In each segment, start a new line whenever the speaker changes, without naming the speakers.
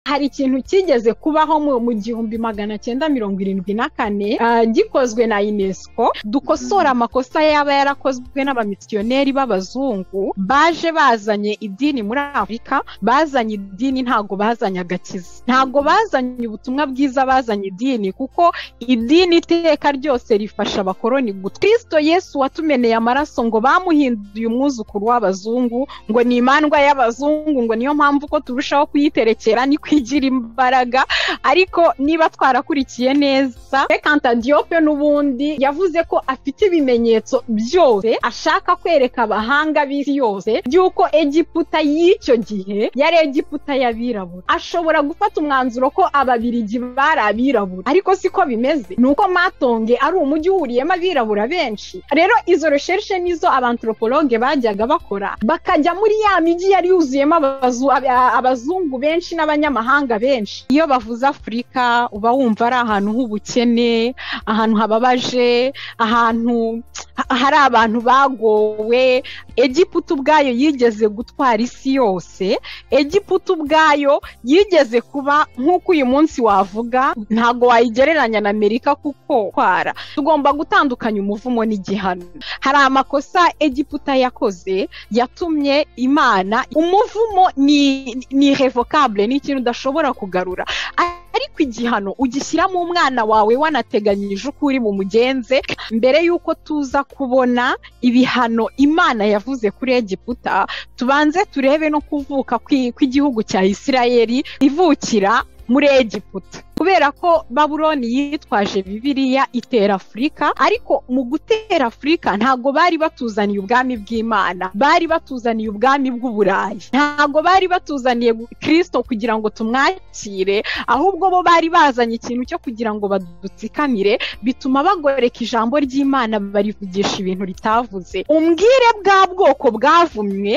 hari ikintu cyigeze kubaho mu gihumbi magana cyenda mirongo irindwi na kane gikozwe na unesco dukosora amakosa yaba yarakozwe n'abamisiyoneri b'abazungu baje bazanye idini muri afurika bazanye idini ntabwo bazanye agakiza ntabwo bazanye ubutumwa bwiza bazanye idini kuko idini iteka ryose rifasha abakoroni kristo yesu watumeneye amaraso ngo bamuhinduye umwuzukuru w'abazungu ngo ni imandwa y'abazungu ngo niyo mpamvu ko turushaho kuyiterekera ni kwigira imbaraga ariko niba twarakurikiye neza rekanta diyope n'ubundi yavuze ko afite ibimenyetso byose ashaka kwereka abahanga b'isi yose by'uko egiputa y'icyo gihe yari egiputa y'abirabura ashobora gufata umwanzuro ko ababirigi bari abirabura ariko siko bimeze ni uko matonge ari umujyi uhuriyemo abirabura benshi rero izo resherishe nizo abantropologe bajyaga bakora bakajya muri ya migi yari yuzuyemo abazungu benshi n'abanyamahanga benshi iyo bavuze afurika uba wumva ari ahantu h'ubukene ahantu hababaje ahantu hari abantu bagowe egiputa ubwayo yigeze gutwara isi yose egiputa ubwayo yigeze kuba nk'uko uyu munsi wavuga ntabwo wayigereranya na amerika kuko twara tugomba gutandukanya umuvumo n'igihano hari amakosa egiputa yakoze yatumye imana umuvumo ni ni revokabule ni ikintu udashobora kugarura ariko igihano ugishyiramo umwana wawe wanateganyije uko uri mu mugenzi mbere y'uko tuza kubona ibihano imana yavuze kuri egiputa tubanze turebe no kuvuka kw'igihugu cya isirayeri ivukira muri egiputa kubera ko baburoni yitwaje bibiriya itera afurika ariko mu gutera afurika ntabwo bari batuzaniye ubwami bw'imana bari batuzaniye ubwami bw'uburayi ntabwo bari batuzaniye kirisito kugira ngo tumwakire ahubwo bo bari bazanye ikintu cyo kugira ngo badutsikamire bituma bagoreka ijambo ry'imana barivugisha ibintu ritavuze umbwire bwa bwoko bwavumwe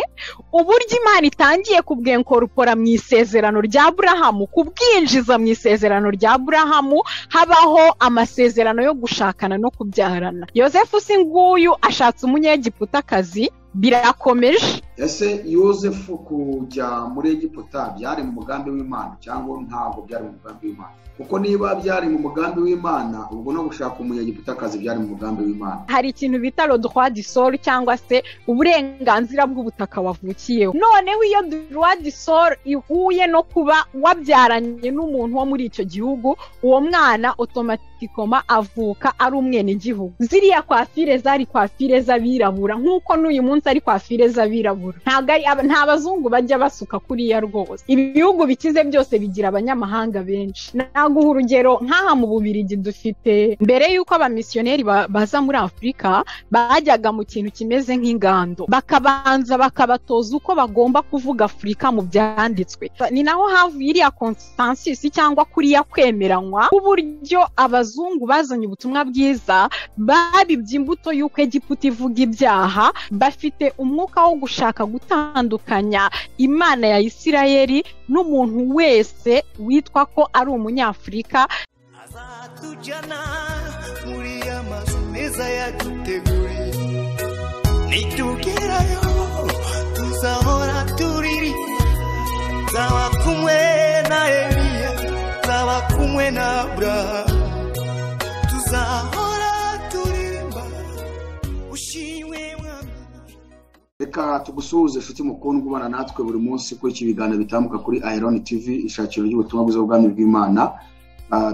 uburyo imana itangiye kubwenkorupora mu isezerano rya burahamu kubwinjiza mu isezerano rya burahamu habaho amasezerano yo gushakana no kubyarana yosefu si nguyu ashatse umunyegiputakazi birakomeje
ese yosefu kujya muri egiputa byari mu mugambi w'imana cyangwa ntabwo byari mu mugambi w'imana kuko niba byari mu mugambi w'imana ubwo no gushaka umunyegiputakazi byari mu mugambi w'imana
hari ikintu bita rodwa disoro cyangwa se uburenganzira bw'ubutaka wavukiyeho noneho iyo rodwa disoro ihuye no kuba wabyaranye n'umuntu wo muri icyo gihugu uwo mwana otomatikoma avuka ari umwenegihugu ziriya kwafire zari kwafire z'abirabura nk'uko n'uyu munsi ari kwafire z'abirabura nta bazungu bajya basuka kuriya rwose ibihugu bikize byose bigira abanyamahanga benshi naguha urugero nk'aha mu bubirigi dufite mbere y'uko abamisiyoneri baza muri afurika bajyaga mu kintu kimeze nk'ingando bakabanza bakabatoza uko bagomba kuvuga afurika mu byanditswe ni naho havuye iriya konsansisi cyangwa kuriya kwemeranywa k'uburyo abazungu bazanye ubutumwa bwiza babibye imbuto y'uko egiputa ivuga ibyaha bafite umwuka wo gushaka gutandukanya imana ya isirayeri n'umuntu wese witwa ko ari umunyafurika
azatujyana muri ya mazu meza yaduteguriye nitugerayo tuzahora turiri zaba kumwe na eliya zaba kumwe na burahamu tuzahora turirimba ushimwe
reka tugusuhuze inshuti mukundwa ubana natwe buri munsi kuri iki biganiro bitambuka kuri ayironi tivi ishakiro ry'ubutumwa bwiza bw'ubwami bw'imana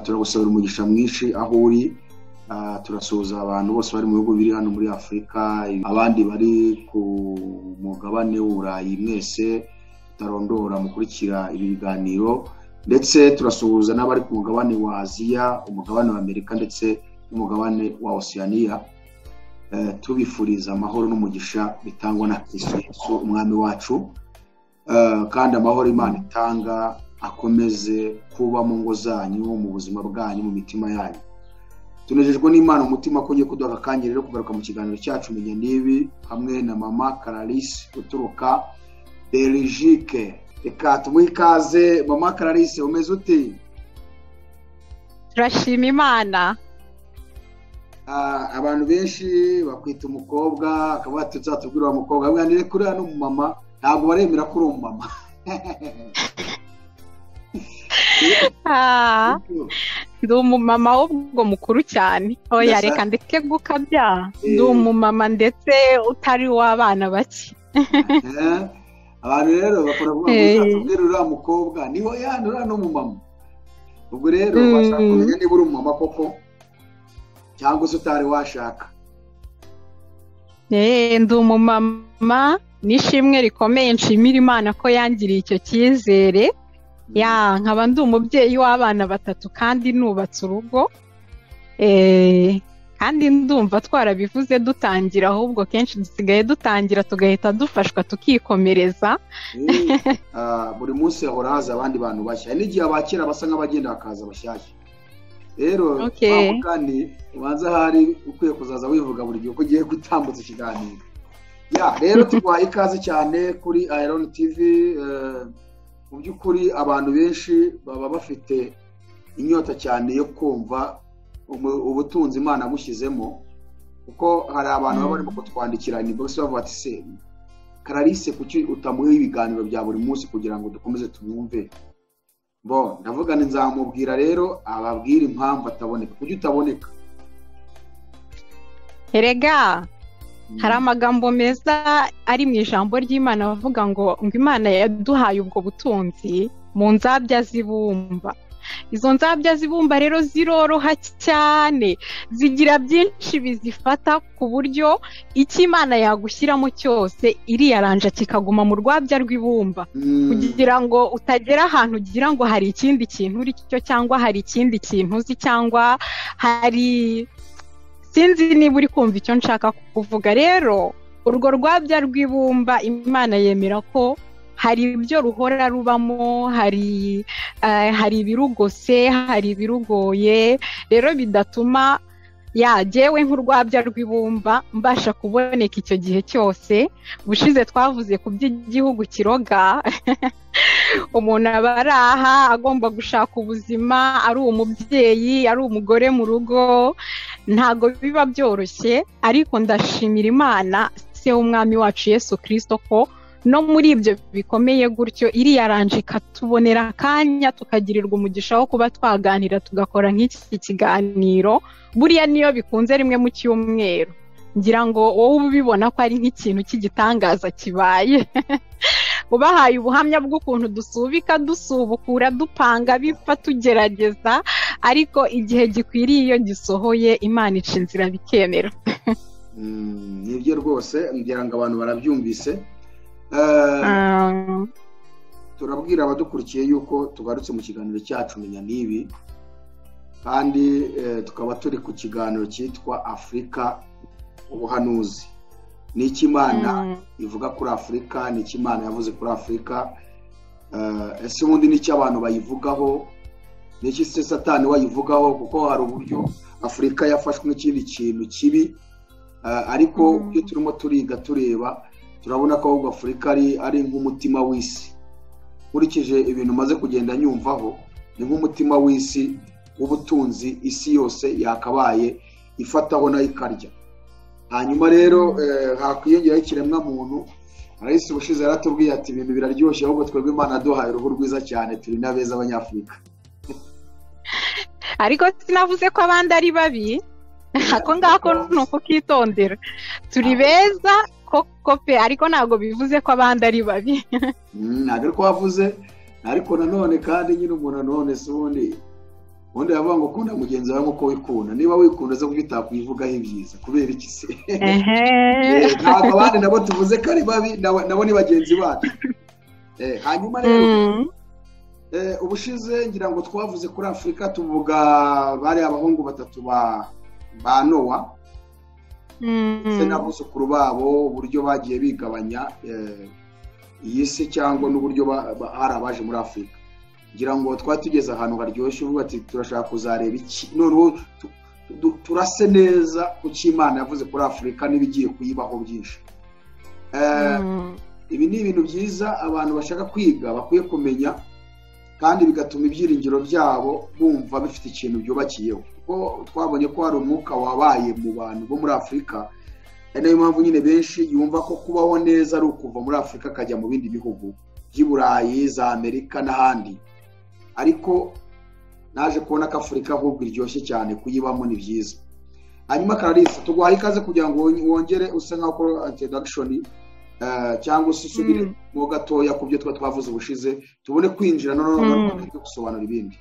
turagusabira umugisha mwinshi aho uri turasuhuza abantu bose bari mu bihugu biri hano muri afurika abandi bari ku mugabane w'uburayi mwese tutarondora mukurikira ibi biganiro ndetse turasuhuza n'abari ku mugabane wa aziya umugabane wa amerika ndetse n'umugabane wa osiyaniya tubifuriza amahoro n'umugisha bitangwa na Yesu umwami wacu kandi amahoro imana itanga akomeze kuba mu ngo zanyu mu buzima bwanyu mu mitima yanyu tunejejwe n'imana umutima ko ugiye kuduha akanya rero kugaruka mu kiganiro cyacu menya n'ibi hamwe na mama kararisi uturuka berijike reka tumuhe ikaze mama kararisi umeze uti
turashima imana
abantu benshi bakwita umukobwa akaba yatuzatubwira uwo mukobwa mwanire kuri hano umumama ntabwo baremera ko uri umumama
Ah, ndi umumama w'ubwo mukuru cyane oya
Ndashaka-
reka ndeke gukabya ndi
Eh.
umumama ndetse utari w'abana bake
Eh, abantu rero bakora kuvuga ngo
Eh.
uzatubwire uriya mukobwa niho yandi uriya ni umumama ubwo rero
Mm.
washaka kumenya niba uri umumama koko cyangwa se utari washaka
Eh, ndi umumama n'ishimwe rikomeye nshimira imana ko yangiriye icyo cyizere ya nkaba ndi umubyeyi w'abana batatu kandi nubatse urugo Eh, kandi ndumva twarabivuze dutangira ahubwo kenshi dusigaye dutangira tugahita dufashwa tukikomereza
Eh, ah, buri munsi hahora haza abandi bantu bashya hari n'igihe abakera basa nk'abagenda hakaza abashyashya rero
Okay.
mpamvu kandi ubanza ahari ukwiye kuzaza wivuga buri gihe uko ugiye gutambutsa ikiganiro ya rero tuguhaye ikaze cyane kuri iron tv eh, mu by'ukuri abantu benshi baba bafite inyota cyane yo kumva umu- ubutunzi imana bushyizemo kuko hari abantu baba barimo kutwandikira ni bose bavuga ati se karalise kuki utamuha ibiganiro bya buri munsi kugira ngo dukomeze tumwumve bo ndavuga ni nzamubwira rero ababwire impamvu ataboneka kuki utaboneka
erega hari amagambo meza ari mu ijambo ry'imana avuga ngo ngo imana yaduhaye ubwo butunzi mu nzabya z'ibumba izo nzabya z'ibumba rero ziroroha cyane zigira byinshi bizifata ku buryo icyo imana yagushyiramo cyose iriyaranja kikaguma mu rwabya rw'ibumba
Mm,
kugira ngo utagera ahantu ugira ngo hari ikindi kintu uri cyo cyangwa hari ikindi kintu uzi cyangwa hari sinzi niba uri kumva icyo nshaka kuvuga rero urwo rwabya rw'ibumba imana yemera ko hari ibyo ruhora rubamo hari eh, hari ibirugose hari ibirugoye rero bidatuma yagewe nk'urwabya rw'ibumba mbasha kuboneka icyo gihe cyose ubushize twavuze ku by'igihugu kiroga umuntu aba ari aha agomba gushaka ubuzima ari umubyeyi ari umugore mu rugo ntabwo biba byoroshye ariko ndashimira imana se w'umwami wacu yesu kirisito ko no muri ibyo bikomeye gutyo iriyaranje ikatubonera akanya tukagirirwa umugisha wo kuba twaganira tugakora nk'iki kiganiro buriya niyo bikunze rimwe mu cyumweru ngira ngo wowe uba ubibona ko ari nk'ikintu cy'igitangaza kibaye ubahaye ubuhamya bw'ukuntu dusubika dusubukura dupanga bipfa tugerageza ariko igihe gikwiriye iyo gisohoye imana ica inzira bikemera
mm, nibyo rwose ngira ngo abantu barabyumvise Eh,
Ah,
turabwira abadukurikiye yuko tugarutse mu kiganiro cyacu menya n'ibi kandi eh, tukaba turi ku kiganiro cyitwa afurika ubuhanuzi ni icy'imana
mm.
ivuga kuri afurika ni icyo imana yavuze kuri afurika Eh, ese ubundi n'icyo abantu bayivugaho n'iki se satani wayivugaho kuko hari uburyo afurika yafashwe nk'ikindi kintu kibi Eh, ariko
Mm.
iyo turimo turiga tureba turabona ko ahubwo afurika ari, ari nk'umutima w'isi nkurikije ibintu maze kugenda nyumvaho ni nk'umutima w'isi w'ubutunzi isi yose yakabaye ifataho nayo ikarya hanyuma rero eh, hakwiyongeraho ikiremwamuntu arahise ubushize yaratubwiye ati ibintu biraryoshye ahubwo twebwe imana yaduhaye uruhu rwiza cyane turi n'abeza abanyafurika
ariko sinavuze ko abandi ari babi ako ngako ni ukukitondera turi beza koko pe ariko ntabwo bivuze ko abandi ari babi
Mm, ntabwo ari ko wavuze ariko nanone kandi nyine umuntu nanone si ubundi ubundi yavuga ngo ukunda mugenzi wawe nk'uko wikunda niba wikunda zo kuki utakwivugaho ibyiza kubera iki se Eh, ntabwo abandi nabo tuvuze ko ari babi nabo nabo ni bagenzi bacu Eh, hanyuma rero
Mm.
Eh, ubushize ngira ngo twavuze kuri afurika tuvuga bari abahungu batatu ba ba nowa ndetse
Mm.
n'abuzukuru babo uburyo bagiye bigabanya eh, iyi si cyangwa n'uburyo ba- ba- hari abaje muri afurika ngira ngo twari tugeze ahantu haryoshye uvuga ati turashaka kuzareba iki noneho tu- tu- turase neza ku cyo imana yavuze kuri afurika n'ibigiye kuyibaho byinshi Eh,
Mm.
ibi ni ibintu byiza abantu bashaka kwiga bakwiye kumenya kandi bigatuma ibyiringiro byabo bumva bifite ikintu byubakiyeho kuko twabonye ko hari umwuka wabaye mu bantu bo muri afurika ari nayo mpamvu nyine benshi yumva ko kubaho neza ari ukuva muri afurika akajya mu bindi bihugu by'i burayi za amerika n'ahandi ariko naje kubona ko afurika ahubwo iryoshye cyane kuyibamo ni byiza hanyuma kararisa tuguhaye ikaze kugira ngo wongere use nkaho ukora introduction cyangwa se usubire mo gatoya ku byo tuba twavuze ubushize tubone kwinjira noneho gusobanura ibindi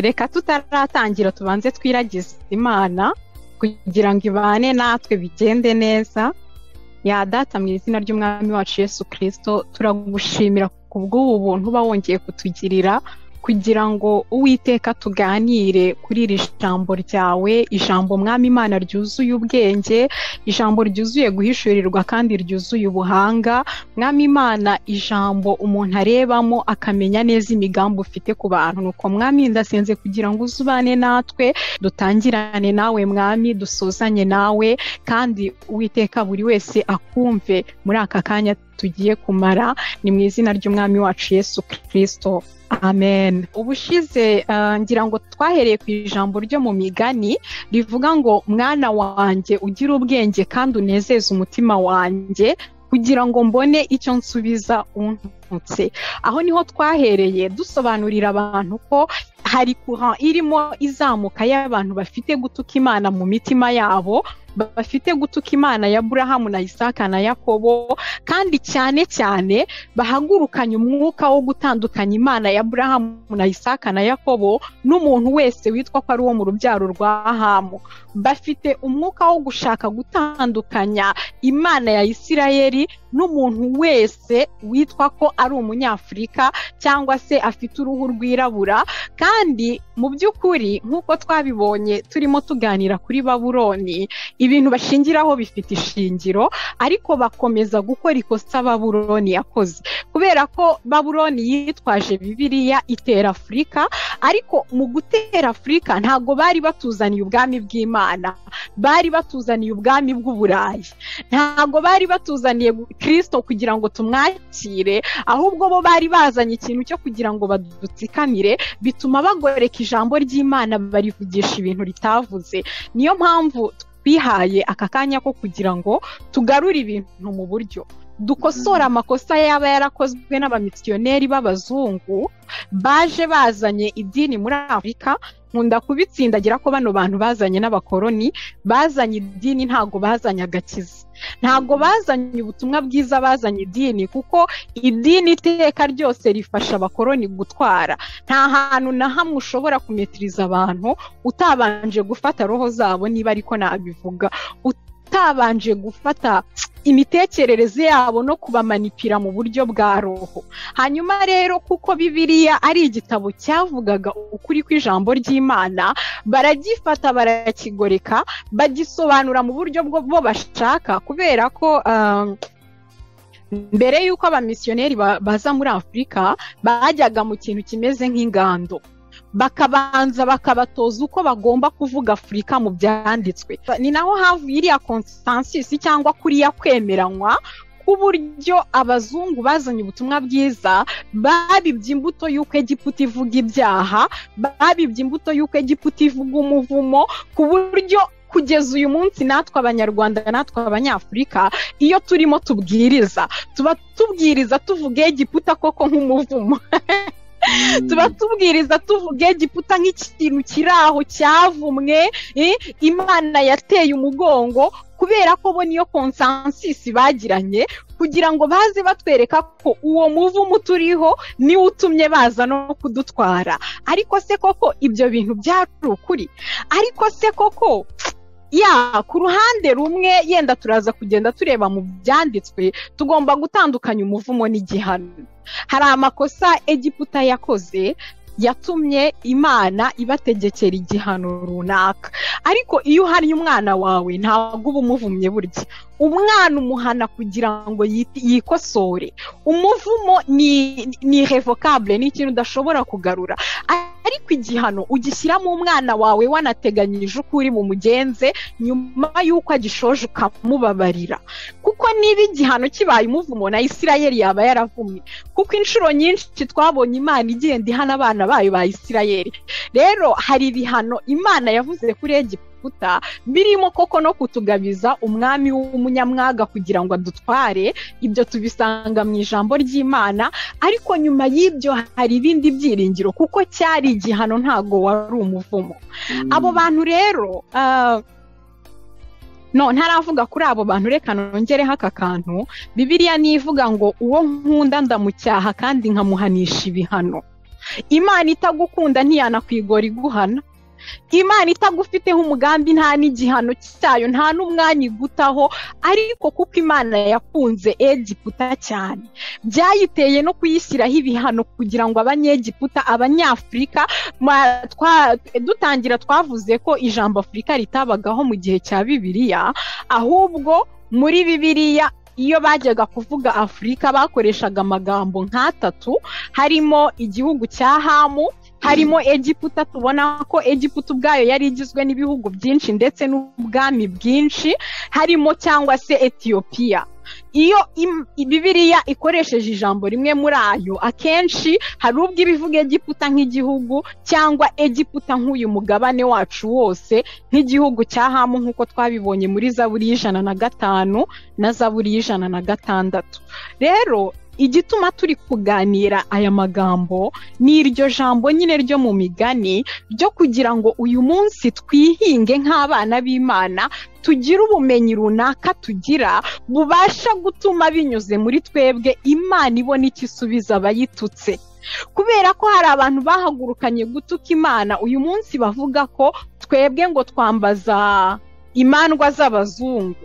reka tutaratangira tubanze twiragize imana kugira ngo ibane natwe bigende neza yadata mu izina ry'umwami wacu Yesu kirisito turagushimira ku bw'ubu buntu uba wongeye kutugirira kugira ngo uwiteka tuganire kuri iri jambo ryawe ijambo mwami imana ryuzuye ubwenge ijambo ryuzuye guhishurirwa kandi ryuzuye ubuhanga mwami imana ijambo umuntu arebamo akamenya neza imigambi ufite ku bantu nuko mwami ndasenze kugira ngo uze ubane natwe dutangirane nawe mwami dusuzanye nawe kandi uwiteka buri wese akumve muri aka kanya tugiye kumara ni mu izina ry'umwami wacu Yesu kirisito amen ubushize ngira ngo twahereye ku ijambo ryo mu migani rivuga ngo mwana wanjye ugire ubwenge kandi unezeze umutima wanjye kugira ngo mbone icyo nsubiza untutse aho niho twahereye dusobanurira abantu ko hari kuha irimo izamuka y'abantu bafite gutuka imana mu mitima yabo bafite gutuka imana ya burahamu na isaka na yakobo kandi cyane cyane bahagurukanye umwuka wo gutandukanya imana ya burahamu na isaka na yakobo n'umuntu wese witwa ko ari uwo mu rubyaro rwa hamu bafite umwuka wo gushaka gutandukanya imana ya isirayeli n'umuntu wese witwa ko ari umunyafurika cyangwa se afite uruhu rwirabura kandi mu by'ukuri nk'uko twabibonye turimo tuganira kuri baburoni ibintu bashingiraho bifite ishingiro ariko bakomeza gukora ikosa baburoni yakoze kubera ko baburoni yitwaje bibiriya itera afurika ariko mu gutera afurika ntabwo bari batuzaniye ubwami bw'imana bari batuzaniye ubwami bw'uburayi ntabwo bari batuzaniye kirisito kugira ngo tumwakire ahubwo bo bari bazanye ikintu cyo kugira ngo badutsikamire bituma bagoreka ijambo ry'imana barivugisha ibintu ritavuze niyo mpamvu bihaye aka kanya ko kugira ngo tugarure ibintu mu buryo dukosora amakosa yaba yarakozwe n'abamisiyoneri b'abazungu baje bazanye idini muri afurika nkunda kubitsindagira ko bano bantu bazanye n'abakoroni bazanye idini ntabwo bazanye agakiza ntabwo bazanye ubutumwa bwiza bazanye idini kuko idini iteka ryose rifasha abakoroni gutwara nta hantu na hamwe ushobora kumetiriza abantu utabanje gufata roho zabo niba ariko nabivuga utabanje gufata imitekerereze yabo no kubamanipira mu buryo bwa roho hanyuma rero kuko bibiriya ari igitabo cyavugaga ukuri kw'ijambo ry'imana baragifata barakigoreka bagisobanura mu buryo bwo bashaka kubera ko mbere y'uko abamisiyoneri baza muri afurika bajyaga mu kintu kimeze nk'ingando bakabanza bakabatoza uko bagomba kuvuga afurika mu byanditswe ni naho havuye iriya konsistansisi cyangwa kuriya kwemeranywa k'uburyo abazungu bazanye ubutumwa bwiza babibye imbuto y'uko egiputa ivuga ibyaha babibye imbuto y'uko egiputa ivuga umuvumo ku buryo kugeza uyu munsi natwe abanyarwanda natwe abanyafurika iyo turimo tubwiriza tuba tubwiriza tuvuga egiputa koko nk'umuvumo tuba tubwiriza tuvuge giputa nk'ikintu kiri aho cyavumwe imana yateye umugongo kubera ko bo niyo konsansisi bagiranye kugira ngo baze batwereka ko uwo muvumo turiho niwo utumye baza no kudutwara ariko se koko ibyo bintu byari ukuri ariko se koko ya ku ruhande rumwe yenda turaza kugenda tureba mu byanditswe tugomba gutandukanya umuvumo n'igihano hari amakosa egiputa yakoze yatumye imana ibategekera igihano runaka ariko iyo uhannye umwana wawe ntabwo uba umuvumye burya umwana umuhana kugira ngo yikosore umuvumo ni revocable ni ikintu udashobora kugarura ariko igihano ugishyiramo umwana wawe wanateganyije uko uri bumugenze nyuma y'uko agishoje ukamubabarira kuko niba igihano kibaye umuvumo na isirayeli yaba yaravumye kuko inshuro nyinshi twabonye imana igenda ihana abana bayo ba isirayeli rero hari ibihano imana yavuze kuri egiputa rukuta birimo koko no kutugabiza umwami w'umunyamwaga kugira ngo adutware ibyo tubisanga mu ijambo ry'imana ariko nyuma y'ibyo hari ibindi byiringiro kuko cyari igihano ntago wari umuvumo abo bantu rero ah, no ntaravuga kuri abo bantu reka nongereho aka kantu bibiliya nivuga ngo uwo nkunda ndamucyaha kandi nkamuhanisha ibihano imana itagukunda ntiyanakwigora iguhana imana itagufiteho umugambi nta n'igihano cyayo nta n'umwanya igutaho ariko kuko imana yakunze egiputa cyane byayiteye no kuyishyiraho ibihano kugira ngo abanyegiputa abanyafurika ma- twa- dutangira twavuze ko ijambo afurika ritabagaho mu gihe cya bibiliya ahubwo muri bibiliya iyo bajyaga kuvuga afurika bakoreshaga amagambo nk'atatu harimo igihugu cya hamu harimo egiputa tubona ko egiputa ubwayo yari igizwe n'ibihugu byinshi ndetse n'ubwami bwinshi harimo cyangwa se etiyopiya iyo im- bibiliya ikoresheje ijambo rimwe muri ayo akenshi hari ubwo iba ivuga egiputa nk'igihugu cyangwa egiputa nk'uyu mugabane wacu wose nk'igihugu cya hamu nk'uko twabibonye muri zaburi y'ijana na gatanu na zaburi y'ijana na gatandatu rero igituma turi kuganira aya magambo ni iryo jambo nyine ryo mu migani ryo kugira ngo uyu munsi twihinge nk'abana b'imana tugire ubumenyi runaka tugira bubasha gutuma binyuze muri twebwe imana ibona icyo isubiza abayitutse kubera ko hari abantu bahagurukanye gutuka imana uyu munsi bavuga ko twebwe ngo twambaza imandwa z'abazungu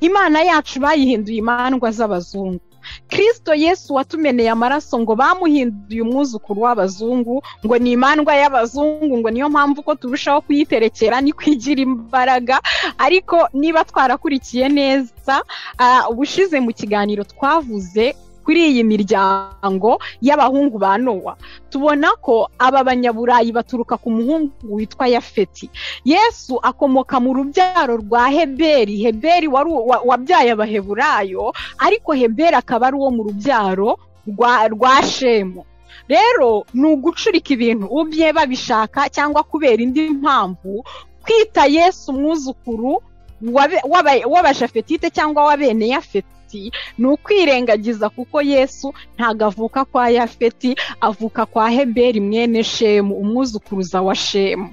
imana yacu bayihinduye imandwa z'abazungu kirisito yesu watumeneye amaraso ngo bamuhinduye umwuzukuru w'abazungu ngo ni imandwa y'abazungu ngo niyo mpamvu ko turushaho kuyiterekera ni kwigira imbaraga ariko niba twarakurikiye neza ah, ubushize mu kiganiro twavuze kuri iyi miryango y'abahungu ba nowa tubona ko aba banyaburayi baturuka ku muhungu witwa yafeti yesu akomoka mu rubyaro rwa heberi heberi wari u- wa- wabyaye abaheburayo ariko heberi akaba ari uwo mu rubyaro rwa rwa shemu rero ni ugucurika ibintu ubye babishaka cyangwa kubera indi mpamvu kwita yesu umwuzukuru w'abe- w'aba- w'abashafetite cyangwa w'abene yafeti ni ukwirengagiza kuko yesu ntabwo avuka kwa yafeti avuka kwa heberi mwene shemu umwuzukuruza wa shemu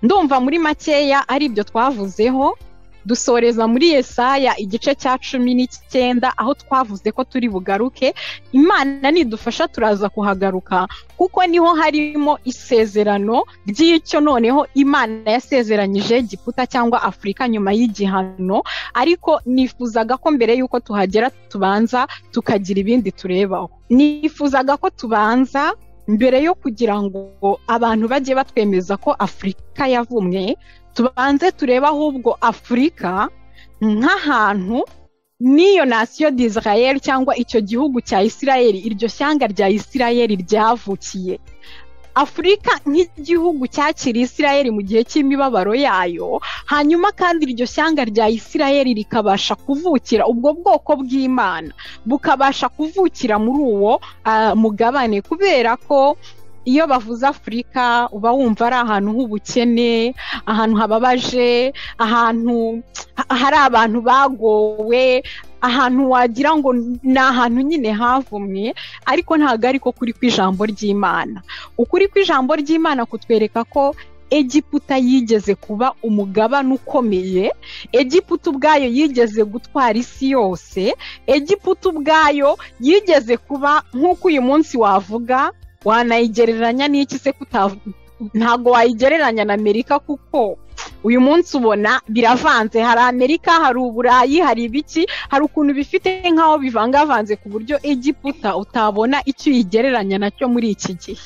ndumva muri makeya ari ibyo twavuzeho dusoreza muri yesaya igice cya cumi n'icyenda aho twavuze ko turi bugaruke imana nidufasha turaza kuhagaruka kuko niho harimo isezerano ry'icyo noneho imana yasezeranyije giputa cyangwa afurika nyuma y'igihano ariko nifuzaga ko mbere y'uko tuhagera tubanza tukagira ibindi turebaho nifuzaga ko tubanza mbere yo kugira ngo abantu bajye batwemeza ko afurika yavumwe tubanze turebe ahubwo afurika nk'ahantu n'iyo nasiyo d'israel cyangwa icyo gihugu cya israel iryo shyanga rya israel ryavukiye afurika nk'igihugu cyakiriye israel mu gihe cy'imibabaro yayo hanyuma kandi iryo shyanga rya israel rikabasha kuvukira ubwo bwoko bw'imana bukabasha kuvukira muri uwo ah, mugabane kubera ko iyo bavuze afurika uba wumva ari ahantu h'ubukene ahantu hababaje ahantu ha- hari abantu bagowe ahantu wagira ngo ni ahantu nyine havumwe ariko ntabwo ariko kuri kw'ijambo ry'imana ukuri kw'ijambo ry'imana kutwereka ko egiputa yigeze kuba umugabane ukomeye egiputa ubwayo yigeze gutwara isi yose egiputa ubwayo yigeze kuba nk'uko uyu munsi wavuga wanayigereranya n'iki se kutavuga ntabwo wayigereranya na amerika kuko uyu munsi ubona biravanze hari amerika hari uburayi hari ibiki hari ukuntu bifite nk'aho bivangavanze ku buryo egiputa utabona icyo uyigereranya nacyo muri iki gihe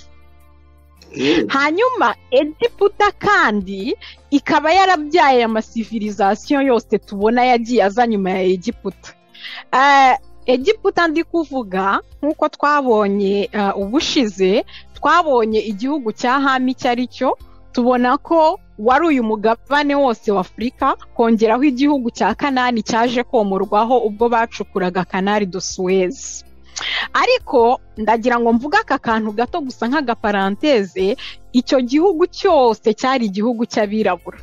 hanyuma egiputa kandi ikaba yarabyaye amasivirizasiyo yose tubona yagiye aza nyuma ya egiputa Eh, egiputa ndi kuvuga nk'uko twabonye eh, ubushize twabonye igihugu cya hami icyo ari cyo tubona ko wari uyu mugabane wose w'afurika kongeraho igihugu cya kanani cyaje komorwaho ubwo bacukuraga kanari do suwezi ariko ndagira ngo mvuge aka kantu gato gusa nk'agaparanteze icyo gihugu cyose cyari igihugu cy'abirabura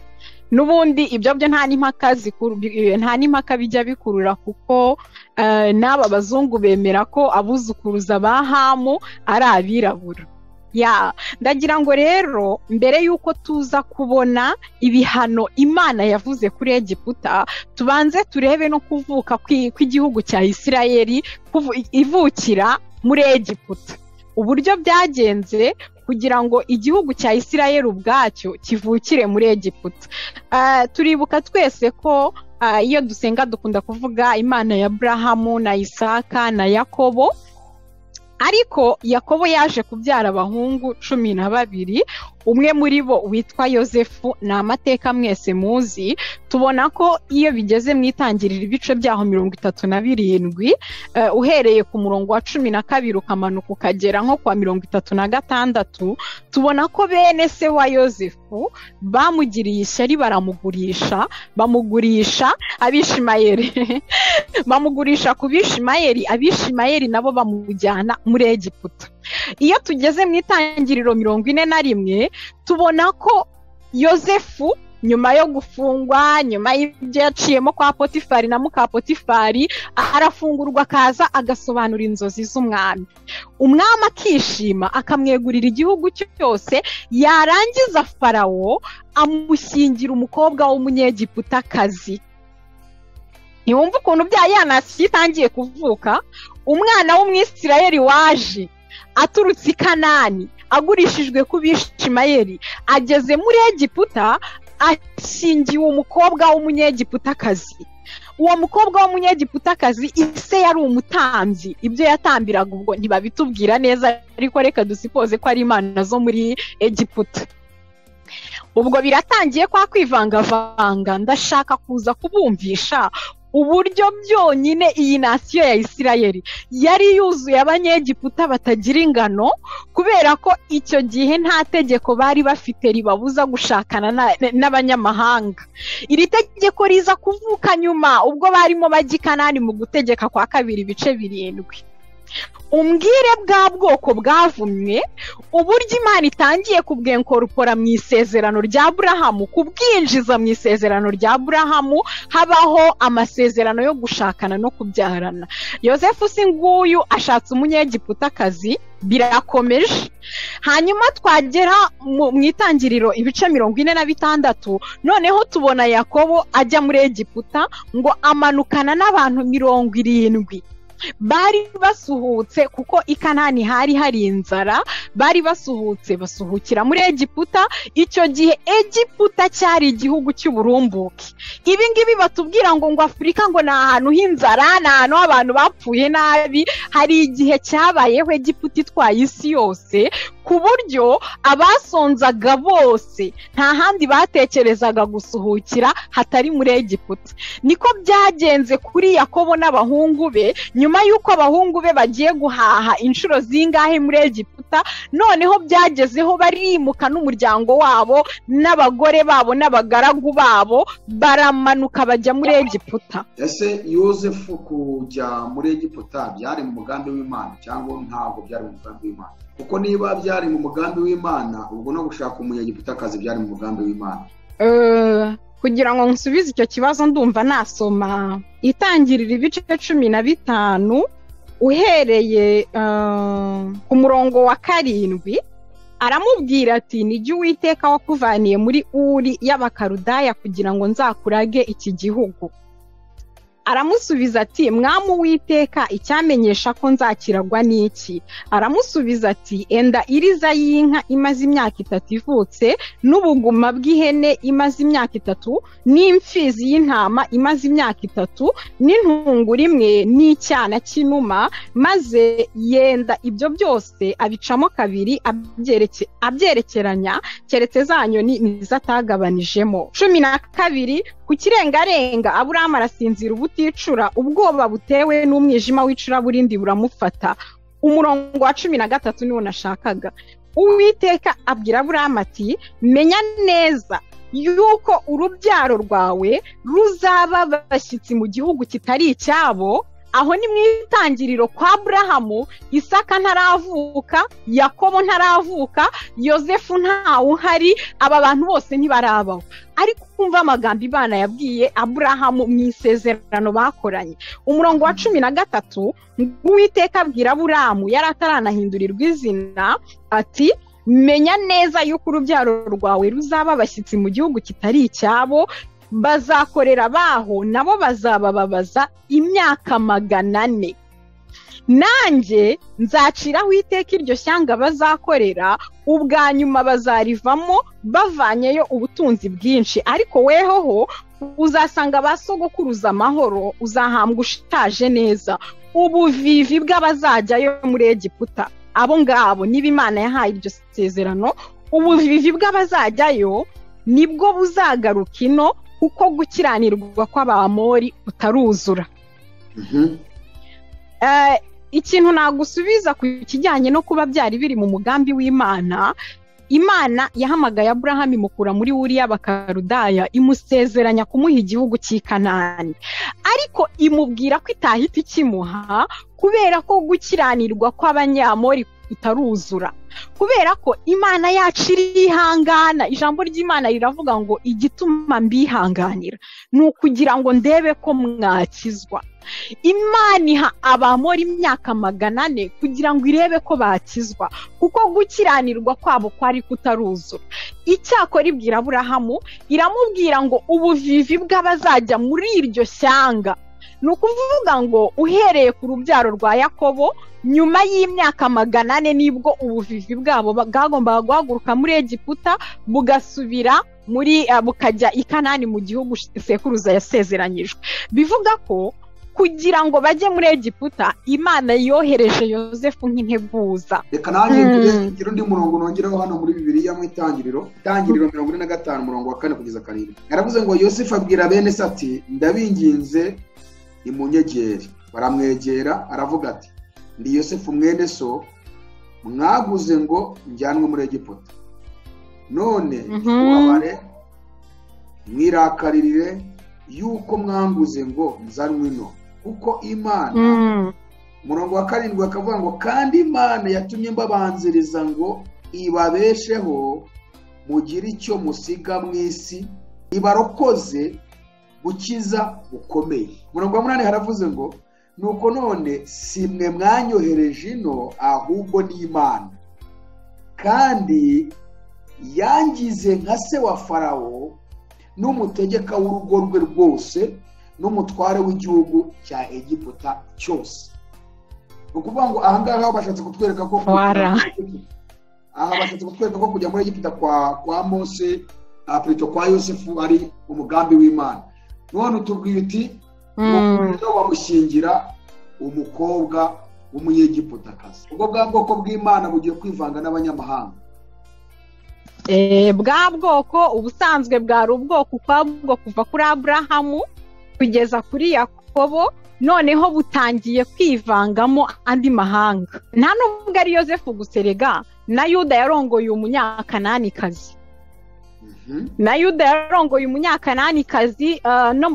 n'ubundi ibyo byo nta n'impaka zikuru nta n'impaka bijya bikurura kuko eh, n'aba bazungu bemera ko abuzukuruza ba hamu ari abirabura ya ndagira ngo rero mbere y'uko tuza kubona ibihano imana yavuze kuri egiputa tubanze turebe no kuvuka kw'i- kw'igihugu cya isirayeli kuvu- ivukira muri egiputa uburyo byagenze kugira ngo igihugu cya isirayeli ubwacyo kivukire muri egiputa Ah, turibuka twese ko ah, iyo dusenga dukunda kuvuga imana ya burahamu na isaka na yakobo ariko yakobo yaje kubyara abahungu cumi na babiri umwe muri bo witwa yosefu ni amateka mwese muzi tubona ko iyo bigeze mu itangirira ibice byaho mirongo itatu na birindwi eh, uhereye ku murongo wa cumi na kabiri ukamanuka ukagera nko kwa mirongo itatu na gatandatu tubona ko bene se wa yosefu bamugiriye ishyari baramugurisha bamugurisha abishimayeri bamugurisha ku bishimayeri abishimayeri nabo bamujyana muri egiputa iyo tugeze mu itangiriro mirongo ine na rimwe tubona ko yosefu nyuma yo gufungwa nyuma y'ibyo yaciyemo kwa potifari na muka potifari arafungurwa akaza agasobanura inzozi z'umwami umwami akishima akamwegurira igihugu cye cyose yarangiza farawo amushyingira umukobwa w'umunyegiputakazi ntiwumva ukuntu bya yanasi itangiye kuvuka umwana w'umwisirayeli waje aturutse i kanani agurishijwe ku bishimayeli ageze muri egiputa ashingiwe umukobwa w'umunyegiputakazi uwo mukobwa w'umunyegiputakazi ise yari umutambyi ibyo yatambiraga ubwo ntibabitubwira neza ariko reka dusipoze ko ari imana zo muri egiputa ubwo biratangiye kwa kwivangavanga ndashaka kuza kubumvisha uburyo byonyine iyi nasiyo ya isirayeli yari yuzuye abanyegiputa batagira ingano kubera ko icyo gihe nta tegeko bari bafite ribabuza gushakana na- na- n'abanyamahanga iri tegeko riza kuvuka nyuma ubwo barimo bajya i kanani mu gutegeka kwa kabiri ibice birindwi umbwire bwa bwoko bwavumwe uburyo imana itangiye kubwenkorupora mu isezerano rya burahamu kubwinjiza mu isezerano rya burahamu habaho amasezerano yo gushakana no kubyarana yosefu si nguyu ashatse umunyegiputakazi birakomeje hanyuma twagera mu mu itangiriro ibice mirongo ine na bitandatu noneho tubona yakobo ajya muri egiputa ngo amanukana n'abantu mirongo irindwi bari basuhutse kuko i kanani hari hari inzara bari basuhutse basuhukira muri egiputa icyo gihe egiputa cyari igihugu cy'uburumbuke ibi ngibi batubwira ngo ngo afurika ngo ni ahantu h'inzara ni ahantu abantu bapfuye nabi hari igihe cyabayeho egiputa itwaye isi yose ku buryo abasonzaga bose nta handi batekerezaga gusuhukira hatari muri egiputa niko byagenze kuri yakobo n'abahungu be nyuma y'uko abahungu be bagiye guhaha inshuro zingahe muri egiputa noneho byagezeho barimuka n'umuryango wabo n'abagore babo n'abagaragu babo baramanuka bajya muri egiputa
ese yosefu kujya muri egiputa byari mu mugambi w'imana cyangwa ntabwo byari mu mugambi w'imana kuko niba byari mu mugambi w'imana ubwo no gushaka umunyagiputakazi byari mu mugambi w'imana
Eh, kugira ngo nsubize icyo kibazo ndumva nasoma itangirira ibice cumi na bitanu uhereye eh, ku murongo wa karindwi aramubwira ati nijya uwiteka wakuvaniye muri uri y'abakarudaya kugira ngo nzakurage iki gihugu aramusubiza ati mwamu witeka icyamenyesha ko nzakiragwa n'iki aramusubiza ati enda iriza y'inka imaze imyaka itatu ivutse n'ubuguma bw'ihene imaze imyaka itatu n'imfizi y'intama imaze imyaka itatu n'intungura imwe n'icyana cy'inuma maze yenda ibyo byose abicamo kabiri abyereke- abyerekeranya keretse za nyoni nizo atagabanijemo cumi na kabiri ku kirengarenga aburamu arasinzira ubuticura ubwoba butewe n'umwijima w'icuraburindi buramufata umurongo wa cumi na gatatu niwo nashakaga uwiteka abwira aburamu ati menya neza yuko urubyaro rwawe ruzaba abashyitsi mu gihugu kitari icyabo aho ni mu itangiriro kwa burahamu isaka ntaravuka yakobo ntaravuka yosefu ntawe uhari aba bantu bose ntibarabaho ariko kumva amagambo imana yabwiye aburahamu mu isezerano bakoranye umurongo wa cumi na gatatu w'iteka abwira aburahamu yari ataranahindurirwa izina ati menya neza yuko urubyaro rwawe ruzaba abashyitsi mu gihugu kitari icyabo bazakorera abaho nabo bazabababaza imyaka magana ane nanjye nzaciraho iteka iryo shyanga bazakorera ubwa nyuma bazarivamo bavanyeyo ubutunzi bwinshi ariko wehoho uzasanga ba sogokuruza amahoro uzahambwa ushaje neza ubuvivi bw'abazajyayo muri egiputa abo ngabo niba imana yahaye iryo sezerano ubuvivi bw'abazajyayo nibwo buzagaruka ino kuko gukiranirwa kw'abamori utaruzura ikintu nagusubiza ku kijyanye no kuba byari biri mu mugambi w'imana imana yahamagaye aburahamu imukura muri wuriya bakarudaya imusezeranya kumuha igihugu cy'ikanani ariko imubwira ko itahita ikimuha kubera ko gukiranirwa kw'abanyamori itaruzura kubera ko imana yacu irihangana ijambo ry'imana riravuga ngo igituma mbihanganira ni ukugira ngo ndebe ko mwakizwa imana iha abamora imyaka magana ane kugira ngo irebe ko bakizwa kuko gukiranirwa kwabo kwari kutaruzura icyakora ibwira aburahamu iramubwira ngo ubuvivi bw'abazajya muri iryo shyanga ni ukuvuga ngo uhereye ku rubyaro rwa yakobo nyuma y'imyaka magana ane nibwo ubuvivi bwabo bwagombaga guhaguruka muri egiputa bugasubira muri bukajya i kanani mu gihugu sekuruza yasezeranyijwe bivuga ko kugira ngo bajye muri egiputa imana yohereje yosefu nk'integuza
reka nanjye ngira undi murongo nongeraho hano muri bibiriya mu itangiriro itangiriro mirongo ine na gatanu umurongo wa kane kugeza karindwi yaravuze ngo yosefu abwira bene se ati ndabinginze ni munyegeri baramwegera aravuga ati ndi yosefu mwene so mwaguze ngo njyanwe muri egiputa none ntitubabare mwirakaririre yuko mwanguze ngo nzanwe ino kuko imana umurongo wa karindwi bakavuga ngo kandi imana yatumye mbabanziriza ngo ibabesheho mugire icyo musiga mu isi ibarokoze gukiza gukomeye umurongo wa munani haravuze ngo nuko none si mwe mwanyohereje ino ahubwo ni imana kandi yangize nka se wa farawo n'umutegeka w'urugo rwe rwose n'umutware w'igihugu cya egiputa cyose ni ukuvuga ngo ahangaha bashatse kutwereka ko aha bashatse kutwereka ko kujya muri egiputa kwa kwa mose apurito kwa yosefu ari umugambi w'imana none utubwira uti umukuriro bamushyingira umukobwa w'umunyegiputakazi ubwo bwa bwoko bw'imana bugiye kwivanga n'abanyamahanga
bwa bwoko ubusanzwe bwari ubwoko ukwabwo kuva kuri aburahamu kugeza kuri yakobo noneho butangiye kwivangamo andi mahanga nta n'ubwo ari yosefu guserega na yuda yarongoye umunyakananikazi na yuda yarongoye umunyakananikazi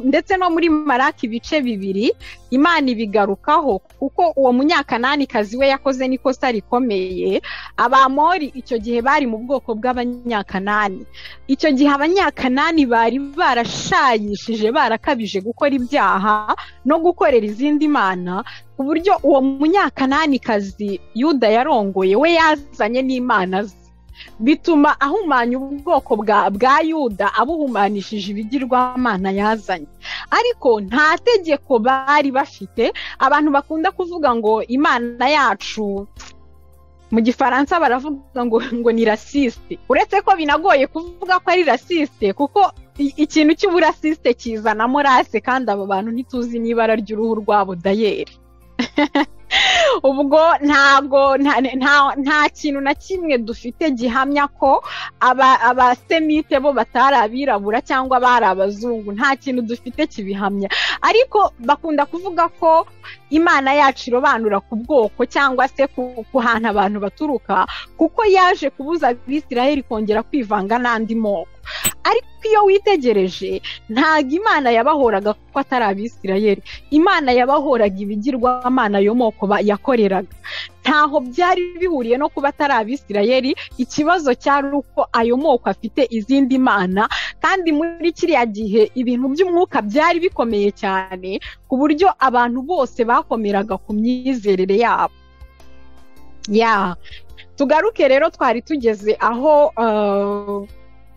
ndetse no muri maraki ibice bibiri imana ibigarukaho kuko uwo munyakananikazi we yakoze n'ikosa rikomeye abamori icyo gihe bari mu bwoko bw'abanyakanani icyo gihe abanyakanani bari barashayishije barakabije gukora ibyaha no gukorera izindi mana ku buryo uwo munyakananikazi yuda yarongoye we yazanye n'imana ze bituma ahumanya ubwoko bwa yuda abuhumanishije ibigirwamana yazanye ariko nta tegeko bari bafite abantu bakunda kuvuga ngo imana yacu mu gifaransa baravuga ngo ngo ni rasisite uretse ko binagoye kuvuga ko ari rasisite kuko ikintu cy'uburasisite kizanamo rase kandi aba bantu ntituzi n'ibara ry'uruhu rwabo dayeri ubwo ntago nta nta- nta kintu na kimwe dufite gihamya ko aba- abasemite bo batari abirabura cyangwa bari abazungu nta kintu dufite kibihamya ariko bakunda kuvuga ko imana yacu irobanura ku bwoko cyangwa se ku ku hantu abantu baturuka kuko yaje kubuza abisiraheli kongera kwivanga n'andi moko ariko iyo witegereje ntabwo imana yabahoraga kuko atari abisirayeli imana yabahoraga ibigirwamana yo moko ba- yakoreraga ntaho byari bihuriye no kuba atari abisirayeli ikibazo cyari uko ayo moko afite izindi mana kandi muri kiriya gihe ibintu by'umwuka byari bikomeye cyane ku buryo abantu bose bakomeraga ku myizerere yabo ya tugaruke rero twari tugeze aho eh,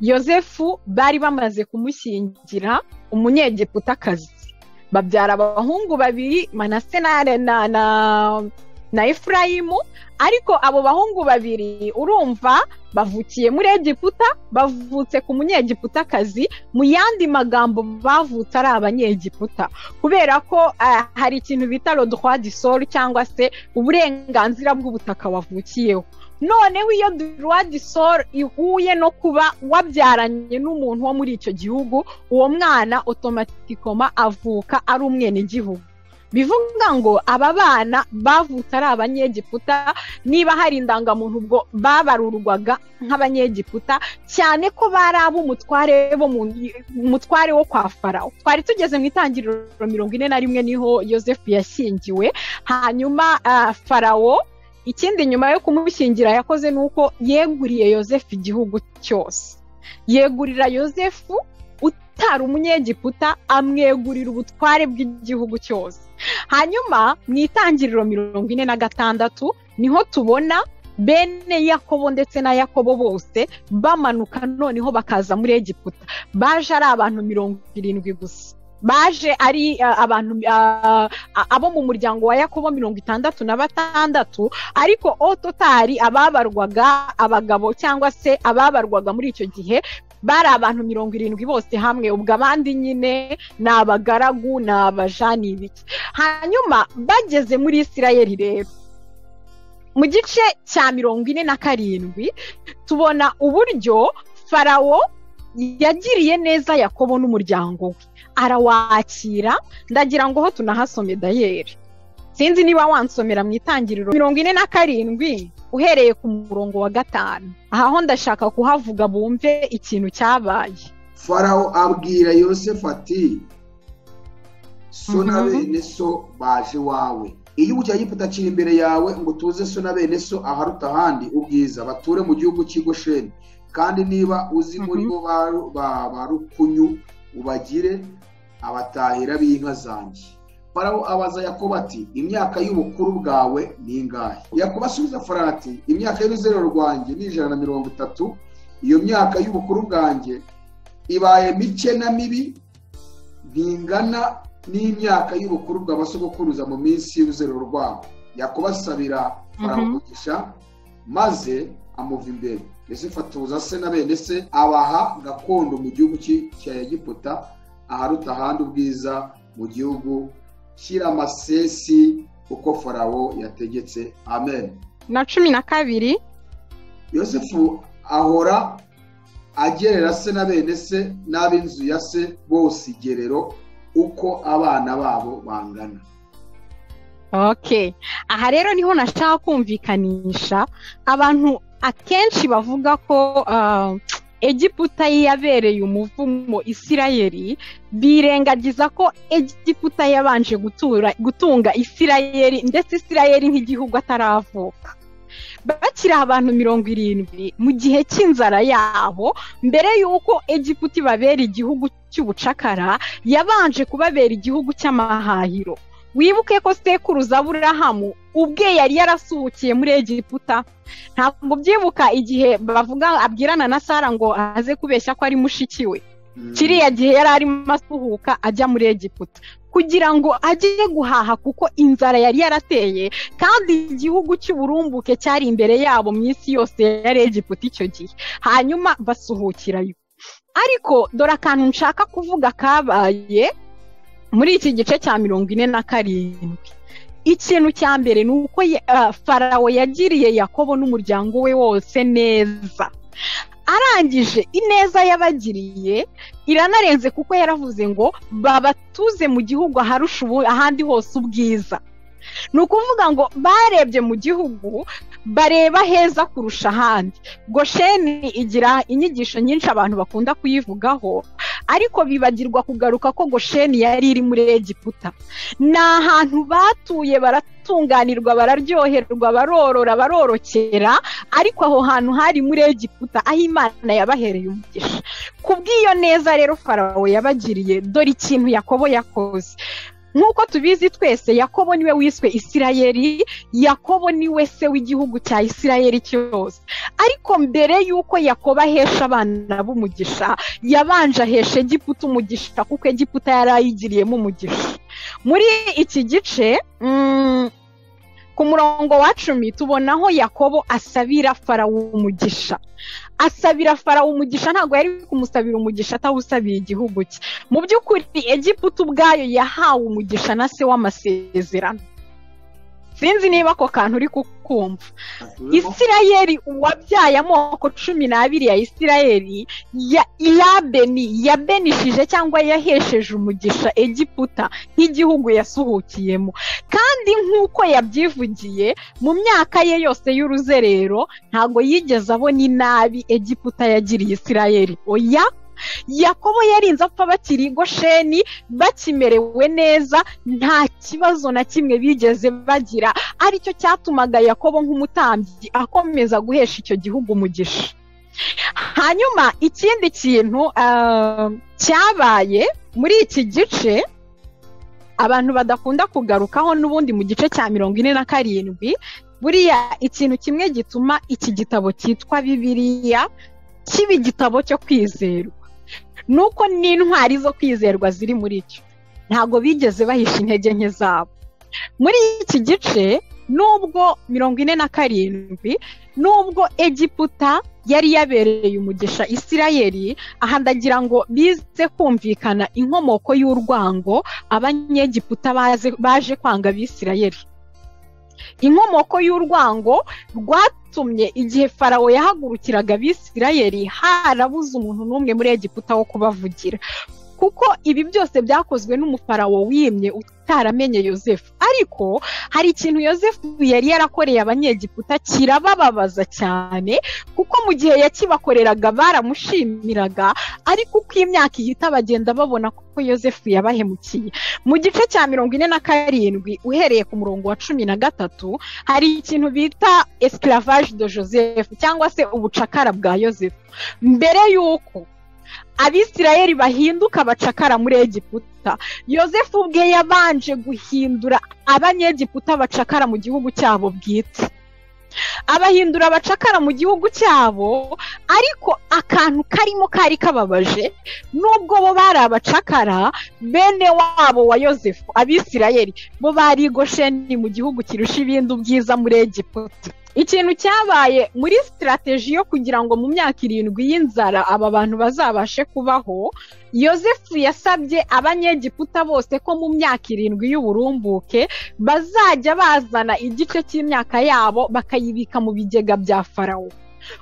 yosefu bari bamaze kumushyingira umunyegiputakazi babyara abahungu babiri manase na na na, na efurayimu ariko abo bahungu babiri urumva bavukiye muri egiputa bavutse ku munyegiputakazi mu yandi magambo bavutse ari abanyegiputa kubera ko eh, hari ikintu bita rodwa disoro cyangwa se uburenganzira bw'ubutaka wavukiyeho noneho iyo droit du sol ihuye no kuba wabyaranye n'umuntu wo muri icyo gihugu uwo mwana otomatikoma avuka ari umwenegihugu bivuga ngo aba bana bavutse ari abanyegiputa niba hari indangamuntu ubwo babarurwaga nk'abanyegiputa cyane ko bari ab'umutware bo mu umutware wo kwa farawo twari tugeze mu itangiriro mirongo ine na rimwe niho yosefu yashyingiwe hanyuma ah, farawo ikindi nyuma yo kumushyingira yakoze ni uko yeguriye yosefu igihugu cyose yegurira yosefu utari umunyegiputa amwegurira ubutware bw'igihugu cyose hanyuma mu itangiriro mirongo ine na gatandatu niho tubona bene yakobo ndetse na yakobo bose bamanuka noneho bakaza muri egiputa baje ari abantu mirongo irindwi gusa baje ari eh, abantu eh, abo mu muryango wa yakobo mirongo itandatu na batandatu ariko ototari ababarwaga abagabo cyangwa se ababarwaga muri icyo gihe bari abantu mirongo irindwi bose hamwe ubwo abandi nyine ni abagaragu ni abaja ni ibiki hanyuma bageze muri isirayeli rero mu gice cya mirongo ine na karindwi tubona uburyo farawo yagiriye neza yakobo n'umuryango we arawakira ndagira ngo ho tunahasome dayeri sinzi niba wansomera mu itangiriro mirongo ine na karindwi uhereye ku murongo wa gatanu aha ho ndashaka kuhavuga bumve ikintu cyabaye
farawo abwira yosefu ati so na
Mhm.
bene so baje wawe igihugu cya giputa kiri imbere yawe ngo tuze so na bene so aharuta ahandi ubwiza bature mu gihugu cy'i gosheni kandi niba uzi muri bo ba- ba ba rukunyu ubagire abatahira b'inka zanjye farawo abaza yakobo ati imyaka y'ubukuru bwawe ni ingahe yakobo asubiza farawo ati imyaka y'uruzerero rwanjye ni ijana na mirongo itatu iyo myaka y'ubukuru bwanjye ibaye mike na mibi ntingana n'imyaka y'ubukuru bwa basogokuruza mu minsi y'uruzerero rwabo yakubasabira
Mhm.
faramugisha maze amuva imbere yosefu atuza se na bene se abaha gakondo mu gihugu cy'i- cya egiputa aharuta ahandi ubwiza mu gihugu cy'iramasesi uko farawo yategetse amen
na cumi na kabiri
yosefu ahora agerera se na bene se n'ab'inzu ya se bose igerero uko abana babo bangana
okay aha rero niho nashaka kumvikanisha abantu akenshi bavuga ko ah, egiputa yabereye umuvumo isirayeli birengagiza ko egiputa yabanje gutura gutunga isirayeli ndetse isirayeli nk'igihugu ataravuka bakiri abantu mirongo irindwi mu gihe cy'inzara yabo mbere y'uko egiputa ibabera igihugu cy'ubucakara yabanje kubabera igihugu cy'amahahiro wibuke ko sekuruza aburahamu ubwe yari yarasuhukiye muri egiputa ntabwo ubyibuka igihe bavuga abwirana na sara ngo aze kubeshya ko ari mushiki we kiriya gihe yari arimo asuhuka ajya muri egiputa kugira ngo ajye guhaha kuko inzara yari yarateye kandi igihugu cy'uburumbuke cyari imbere yabo mu isi yose yari egiputa icyo gihe hanyuma basuhukirayo ariko dore akantu nshaka kuvuga kabaye muri iki gice cya mirongo ine na karindwi ikintu cya mbere ni uko ye- ah, farawo yagiriye yakobo n'umuryango we wose neza arangije ineza yabagiriye iranarenze kuko yaravuze ngo babatuze mu gihugu aharusha ubu ahandi hose ubwiza ni ukuvuga ngo barebye mu gihugu bareba heza kurusha ahandi gosheni igira inyigisho nyinshi abantu bakunda kuyivugaho ariko bibagirwa kugaruka ko gosheni yari iri muri egiputa ni ahantu batuye baratunganirwa bararyoherwa barorora barorokera ariko aho hantu hari muri egiputa aho imana yabahereye umugisha kubw'iyo neza rero farawo yabagiriye dore ikintu yakobo yakoze nk'uko tubizi twese yakobo niwe wiswe isirayeli yakobo niwe se w'igihugu cya isirayeli cyose ariko mbere y'uko yakobo ahesha abana b'umugisha yabanje ahesha egiputa umugisha kuko egiputa yari ayigiriyemo umugisha muri iki gice mm, ku murongo wa cumi tubona aho yakobo asabira farawo umugisha asabira farawo umugisha ntabwo yari kumusabira umugisha atawusabiye igihugu cye mu by'ukuri egiputa ubwayo yahawe umugisha na se w'amasezerano sinzi niba ako kantu uri kukumva isirayeli uwabyaye amoko cumi n'abiri ya isirayeli ya irabeni yabenishije cyangwa yahesheje umugisha egiputa nk'igihugu yasuhukiyemo kandi nk'uko yabyivugiye mu myaka ye yose y'uruzerero ntabwo yigeze abona inabi egiputa yagiriye isirayeli oya yakobo yarinze apfa bakiri i gosheni bakimerewe neza nta kibazo na kimwe bigeze bagira aricyo cyatumaga yakobo nk'umutambyi akomeza guhesha icyo gihugu umugisha hanyuma ikindi kintu ah, cyabaye muri iki gice abantu badakunda kugarukaho n'ubundi mu gice cya mirongo ine na karindwi buriya ikintu kimwe gituma iki gitabo cyitwa bibiliya kiba igitabo cyo kwizerwa ni uko n'intwari zo kwizerwa ziri muri cyo ntabwo bigeze bahisha intege nke zabo muri iki gice nubwo mirongo ine na karindwi nubwo egiputa yari yabereye umugisha isirayeli aha ndagira ngo bize kumvikana inkomoko y'urwango abanyegiputa baze- baje kwanga abisirayeli inkomoko y'urwango rwatumye igihe farawo yahagurukiraga abisirayeli harabuze umuntu n'umwe muri egiputa wo kubavugira kuko ibi byose byakozwe n'umufarawo wimye utaramenye yosefu ariko hari ikintu yosefu yari yarakoreye abanyegiputa kirabababaza cyane kuko mu gihe yakibakoreraga baramushimiraga ariko uko imyaka ihita bagenda babona ko yosefu yabahemukiye mu gice cya mirongo ine na karindwi uhereye ku murongo wa cumi na gatatu hari ikintu bita esclavage de joseph cyangwa se ubucakara bwa yosefu mbere y'uko abisirayeli bahinduka abacakara muri egiputa yosefu ubwe yabanje guhindura abanyegiputa abacakara mu gihugu cyabo bwite abahindura abacakara mu gihugu cyabo ariko akantu karimo kari kababaje nubwo bo bari abacakara bene wabo wa yosefu abisirayeli bo bari i gosheni mu gihugu kirusha ibindi ubwiza muri egiputa ikintu cyabaye muri sitirateji yo kugira ngo mu myaka irindwi y'inzara aba bantu bazabashe kubaho yosefu yasabye abanyegiputa bose ko mu myaka irindwi y'uburumbuke bazajya bazana igice cy'imyaka yabo bakayibika mu bigega bya farawo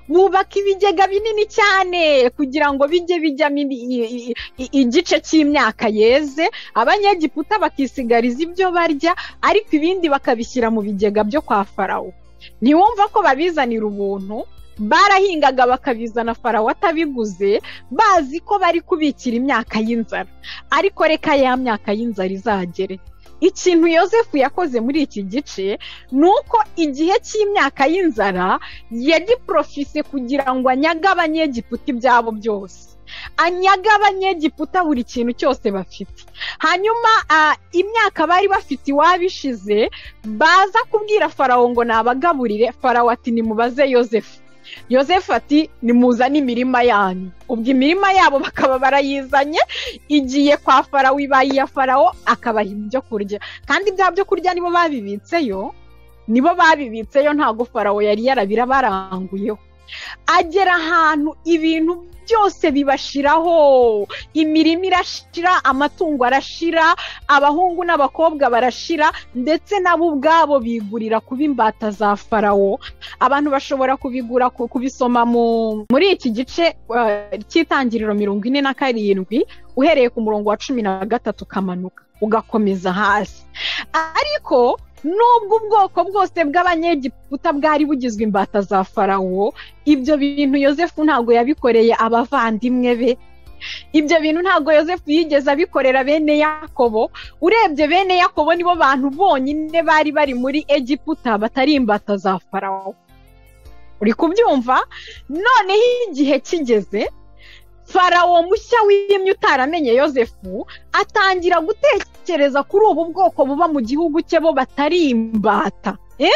bubaka ibigega binini cyane kugira ngo bijye bijyamo indi- i- i- i- igice cy'imyaka yeze abanyegiputa bakisigariza ibyo barya ariko ibindi bakabishyira mu bigega byo kwa farawo ntiwumva ko babizanira ubuntu barahingaga bakabizana farawo atabiguze bazi ko bari kubikira imyaka y'inzara ariko reka ya myaka y'inzara izagere ikintu yosefu yakoze muri iki gice ni uko igihe cy'imyaka y'inzara yagiporofise kugira ngo anyage abanyegiputa ibyabo byose anyaga abanyegiputa buri kintu cyose bafite hanyuma ah, imyaka bari bafite iwabo ishize baza kubwira farawo ngo nabagaburire farawo ati nimubaze yosefu yosefu ati nimuzane imirima yanyu ubwo imirima yabo bakaba barayizanye igiye kwa farawo ibaye iya farawo akabaha ibyo kurya kandi bya byo kurya nibo babibitseyo nibo babibitseyo ntabwo farawo yari yarabirabaranguyeho agera ahantu ibintu byose bibashiraho imirima irashira amatungo arashira abahungu n'abakobwa barashira ndetse nabo ubwabo bigurira kuba imbata za farawo abantu bashobora kubigura ku- kubisoma mu- muri iki gice eh, cy'itangiriro mirongo ine na karindwi uhereye ku murongo wa cumi na gatatu ukamanuka ugakomeza hasi ariko nubwo ubwoko bwose bw'abanyegiputa bwari bugizwe imbata za farawo ibyo bintu yosefu ntabwo yabikoreye abavandimwe be ibyo bintu ntabwo yosefu yigeze abikorera bene yakobo urebye bene yakobo nibo bantu bonyine bari bari muri egiputa batari imbata za farawo uri kubyumva noneho igihe kigeze farawo mushya wimye utaramenye yosefu atangira gutekereza kuri ubu bwoko buba mu gihugu cye bo batari imbata Eh?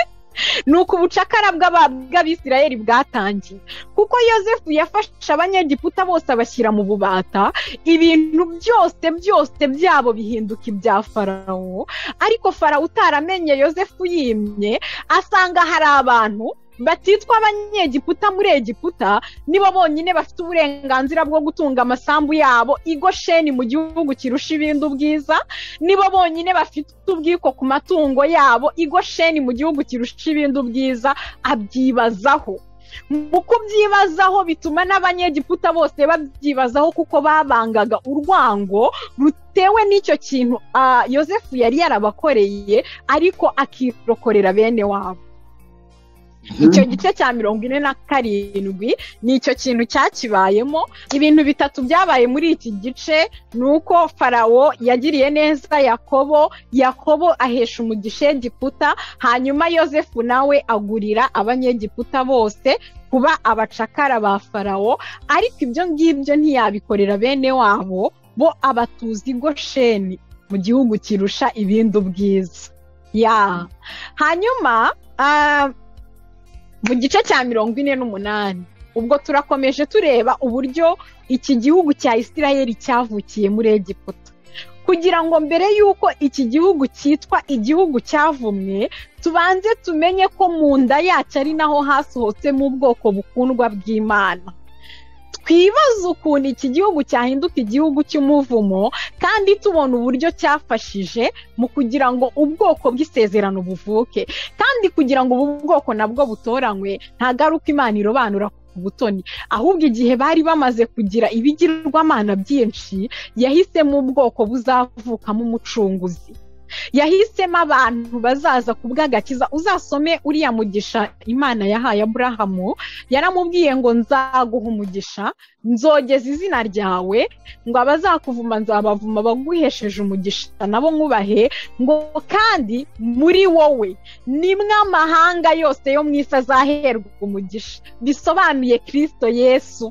ni uku ubucakara bw'aba- bw'abisirayeli bwatangiye kuko yosefu yafashe abanyegiputa bose abashyira mu bubata ibintu byose byose byabo bihinduka ibya farawo ariko farawo utaramenye yosefu yimye asanga hari abantu batitwa abanyegiputa muri egiputa nibo bonyine bafite uburenganzira bwo gutunga amasambu yabo igosheni mu gihugu kirusha ibindi ubwiza nibo bonyine bafite ubwiko ku matungo yabo igosheni mu gihugu kirusha ibindi ubwiza abyibazaho mu kubyibazaho bituma n'abanyegiputa bose babyibazaho kuko babangaga urwango rutewe n'icyo kintu ah, yosefu yari yarabakoreye ariko akirokorera bene wabo icyo gice cya mirongo ine na karindwi ni icyo kintu cyakibayemo ibintu bitatu byabaye muri iki gice ni uko farawo yagiriye neza yakobo yakobo ahesha umugisha egiputa hanyuma yosefu nawe agurira abanyegiputa bose kuba abacakara ba farawo ariko ibyo ngibyo ntiyabikorera bene wabo bo abatuzi gosheni mu gihugu kirusha ibindi ubwiza ya hanyuma ah, mu gice cya mirongo ine n'umunani ubwo turakomeje tureba uburyo iki gihugu cya isirayeli cyavukiye muri egiputa kugira ngo mbere y'uko iki gihugu cyitwa igihugu cyavumwe tubanze tumenye ko mu nda yacyo ari naho hasohotsemo ubwoko bukundwa bw'imana twibaze ukuntu iki gihugu cyahinduka igihugu cy'umuvumo kandi tubona uburyo cyafashije mu kugira ngo ubwoko bw'isezerano buvuke kandi kugira ngo ubu bwoko nabwo butoranywe nta garuka imana irobanura ku butoni ahubwo igihe bari bamaze kugira ibigirwamana byinshi yahisemo ubwoko buzavukamo umucunguzi yahisemo abantu bazaza ku bw'agakiza uzasome uriya mugisha imana yahaye aburahamu yaramubwiye ngo nzaguha umugisha nzogeza izina ryawe ngo abazakuvuma nzabavuma baguhesheje umugisha nabo nkubahe ngo kandi muri wowe nimwe amahanga yose yo mu isi azaherwa umugisha bisobanuye kirisito yesu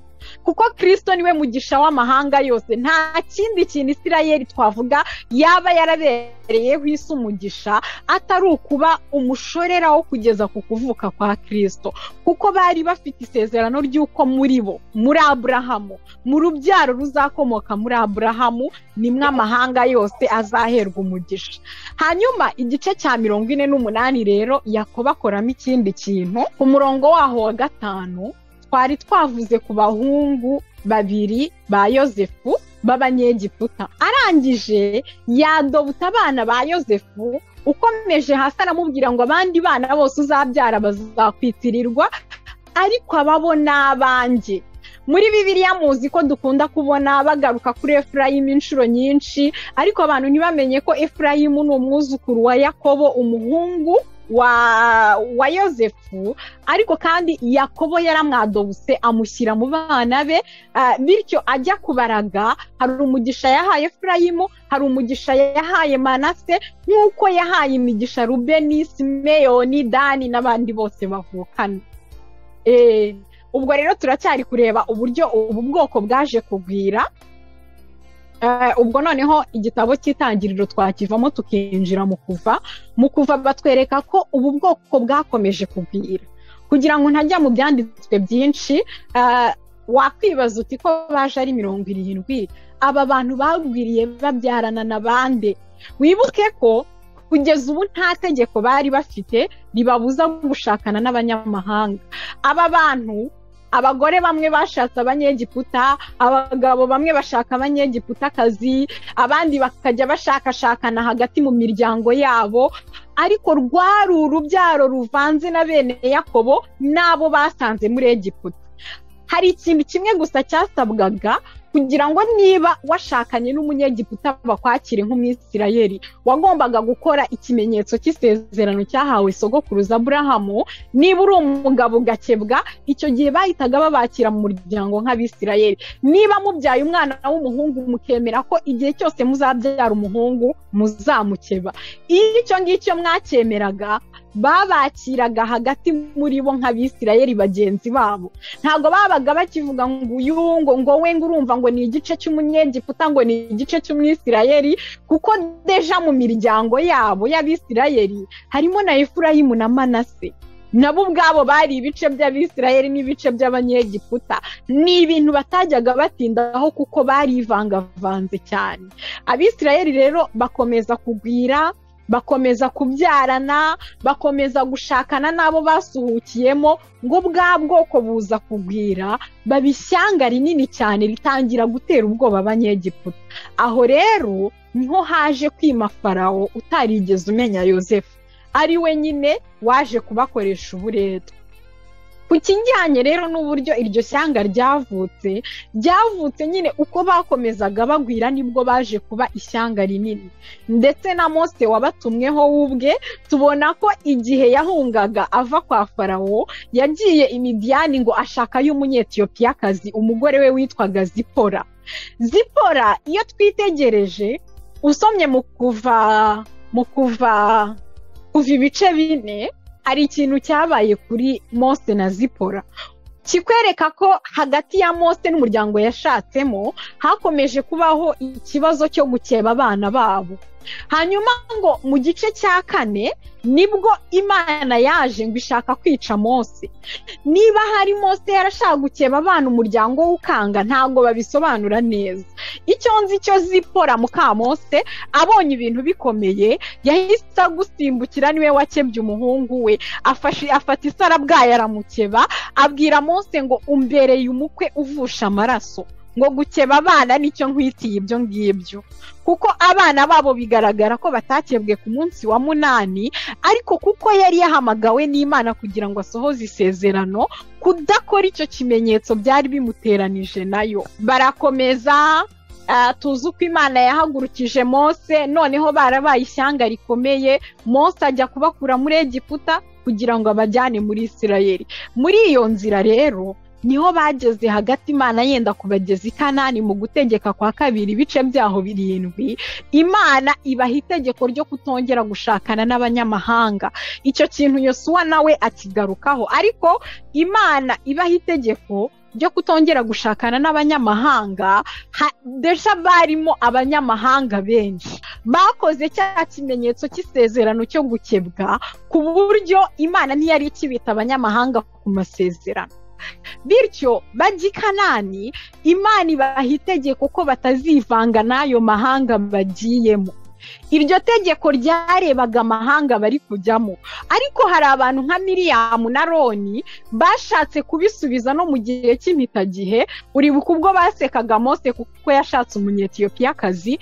kuko kirisito niwe mugisha w'amahanga yose nta kindi kintu isirayeli twavuga yaba yarabereyeho isi umugisha atari ukuba umushorera wo kugeza ku kuvuka kwa kirisito kuko bari bafite isezerano ry'uko muri bo muri aburahamu mu rubyaro ruzakomoka muri aburahamu nimwe amahanga yose azaherwa umugisha hanyuma igice cya mirongo ine n'umunani rero yakoba akoramo ikindi kintu ku murongo waho wa gatanu twari twavuze ku bahungu babiri ba yosefu b'abanyegiputa arangije yadobuta abana ba yosefu ukomeje hasi aramubwira ngo abandi bana bose uzabyara bazakwitirirwa ariko ababo ni abanjye muri bibiliya muzi ko dukunda kubona bagaruka kuri efurayimu inshuro nyinshi ariko abantu ntibamenye ko efurayimu ni umwuzukuru wa yakobo umuhungu wa wa yosefu ariko kandi yakobo yaramwadobuse amushyira mu bana be ah, bityo ajya kubaraga hari umugisha yahaye efurayimu hari umugisha yahaye manase nk'uko yahaye imigisha rubeni simeyoni dani n'abandi bose bavukana Eh, ubwo rero turacyari kureba uburyo ubu bwoko bwaje kugwira Eh, ubwo noneho igitabo cy'itangiriro twakivamo tukinjira mu kuva mu kuva batwereka ko ubu bwoko bwakomeje kugwira kugira ngo ntajya mu byanditswe byinshi eh, wakwibaza uti ko baje ari mirongo irindwi aba bantu bagwiriye babyarana na bande wibuke ko kugeza ubu nta tegeko bari bafite ribabuza gushakana n'abanyamahanga aba bantu abagore bamwe bashatse abanyegiputa abagabo bamwe bashaka abanyegiputakazi abandi bakajya bashakashakana hagati mu miryango yabo ariko rwari urubyaro ruvanze na bene yakobo n'abo basanze muri egiputa hari ikintu kimwe gusa cyasabwaga kugira ngo niba washakanye n'umunyegiputa bakwakire nk'umwisirayeri wagombaga gukora ikimenyetso cy'isezerano cyahawe sogokuruza aburahamu niba uri umugabo ugakebwa icyo gihe bahitaga babakira mu muryango nk'abisirayeri niba mubyaye umwana w'umuhungu mukemera ko igihe cyose muzabyara umuhungu muzamukeba iyo icyo ngicyo mwacyemeraga babakiraga hagati muri bo nk'abisirayeri bagenzi babo ntabwo babaga bakivuga ngo uyu ngo ngo we ngo urumva ngo ni igice cy'umunyegiputa ngo ni igice cy'umwisirayeri kuko deja mu miryango yabo y'abisirayeri harimo na efurayimu na manase nabo ubwabo bari ibice by'abisirayeri n'ibice by'abanyegiputa ni ibintu batajyaga batindaho kuko barivangavanze cyane abisirayeri rero bakomeza kugwira bakomeza kubyarana bakomeza gushakana n'abo basuhukiyemo ngo bwa bwoko buza kugwira baba ishyanga rinini cyane ritangira gutera ubwoba abanyegiputa aho rero niho haje kwima farawo utarigeze umenya yosefu ari we nyine waje kubakoresha uburetwa ku kijyanye rero n'uburyo iryo shyanga ryavutse ryavutse nyine uko bakomezaga bagwira nibwo baje kuba ishyanga rinini ndetse na mose wabatumweho w'ubwe tubona ko igihe yahungaga ava kwa farawo yagiye imidiyani ngo ashakayo umunyetiyopiyakazi umugore we witwaga zipora zipora iyo twitegereje usomye mu kuva mu kuva kuva ibice bine hari ikintu cyabaye kuri mose na zipora kikwereka ko hagati ya mose n'umuryango yashatsemo hakomeje kubaho ikibazo cyo gukeba abana babo hanyuma ngo mu gice cya kane nibwo imana yaje ngo ishaka kwica mose niba hari mose yarashaka gukeba abana umuryango w'ukanga ntabwo babisobanura neza icyo nzi cyo zipora mukamose abonye ibintu bikomeye yahise agusimbukira niwe wakebye umuhungu we afata isarabwayi aramukeba abwira mose ngo umbereye umukwe uvusha amaraso ngo gukeba abana nicyo nkwitiye ibyo ngibyo kuko abana babo bigaragara ko batakebwe ku munsi wa munani ariko kuko yari yahamagawe n'imana kugira ngo asohoze isezerano kudakora icyo kimenyetso byari bimuteranije nayo barakomeza tuzi uko imana yahagurukije mose noneho barabaye ishyanga rikomeye mose ajya kubakura muri egiputa kugira ngo abajyane muri isirayeli muri iyo nzira rero niho bageze hagati imana yenda kubageza i kanani mu gutegeka kwa kabiri ibice byaho birindwi imana ibaha itegeko ryo kutongera gushakana n'abanyamahanga icyo kintu yosuwa nawe akigarukaho ariko imana ibaha itegeko ryo kutongera gushakana n'abanyamahanga ndetse barimo abanyamahanga benshi bakoze cya kimenyetso cy'isezerano cyo gukebwa ku buryo imana ntiyari ikibita abanyamahanga ku masezerano bityo bajya i kanani imana ibaha itegeko ko batazivanga n'ayo mahanga bagiyemo iryo tegeko ryarebaga amahanga bari kujyamo ariko hari abantu nka miriyamu na roni bashatse kubisubiza no mu gihe cy'impitagihe uri ubwo basekaga mose kuko yashatse umunyetiyopiyakazi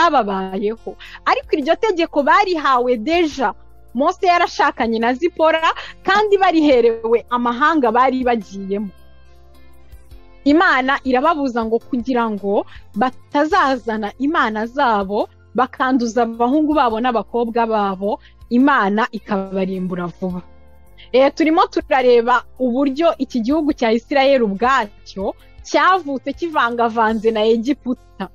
ibyababayeho ariko iryo tegeko barihawe deja mose yarashakanye na zipora kandi bariherewe amahanga bari bagiyemo imana irababuza ngo kugira ngo batazazana imana zabo bakanduza abahungu babo n'abakobwa babo imana ikabarimbura vuba turimo turareba uburyo iki gihugu cya isirayeli ubwacyo cyavutse kivangavanze na egiputa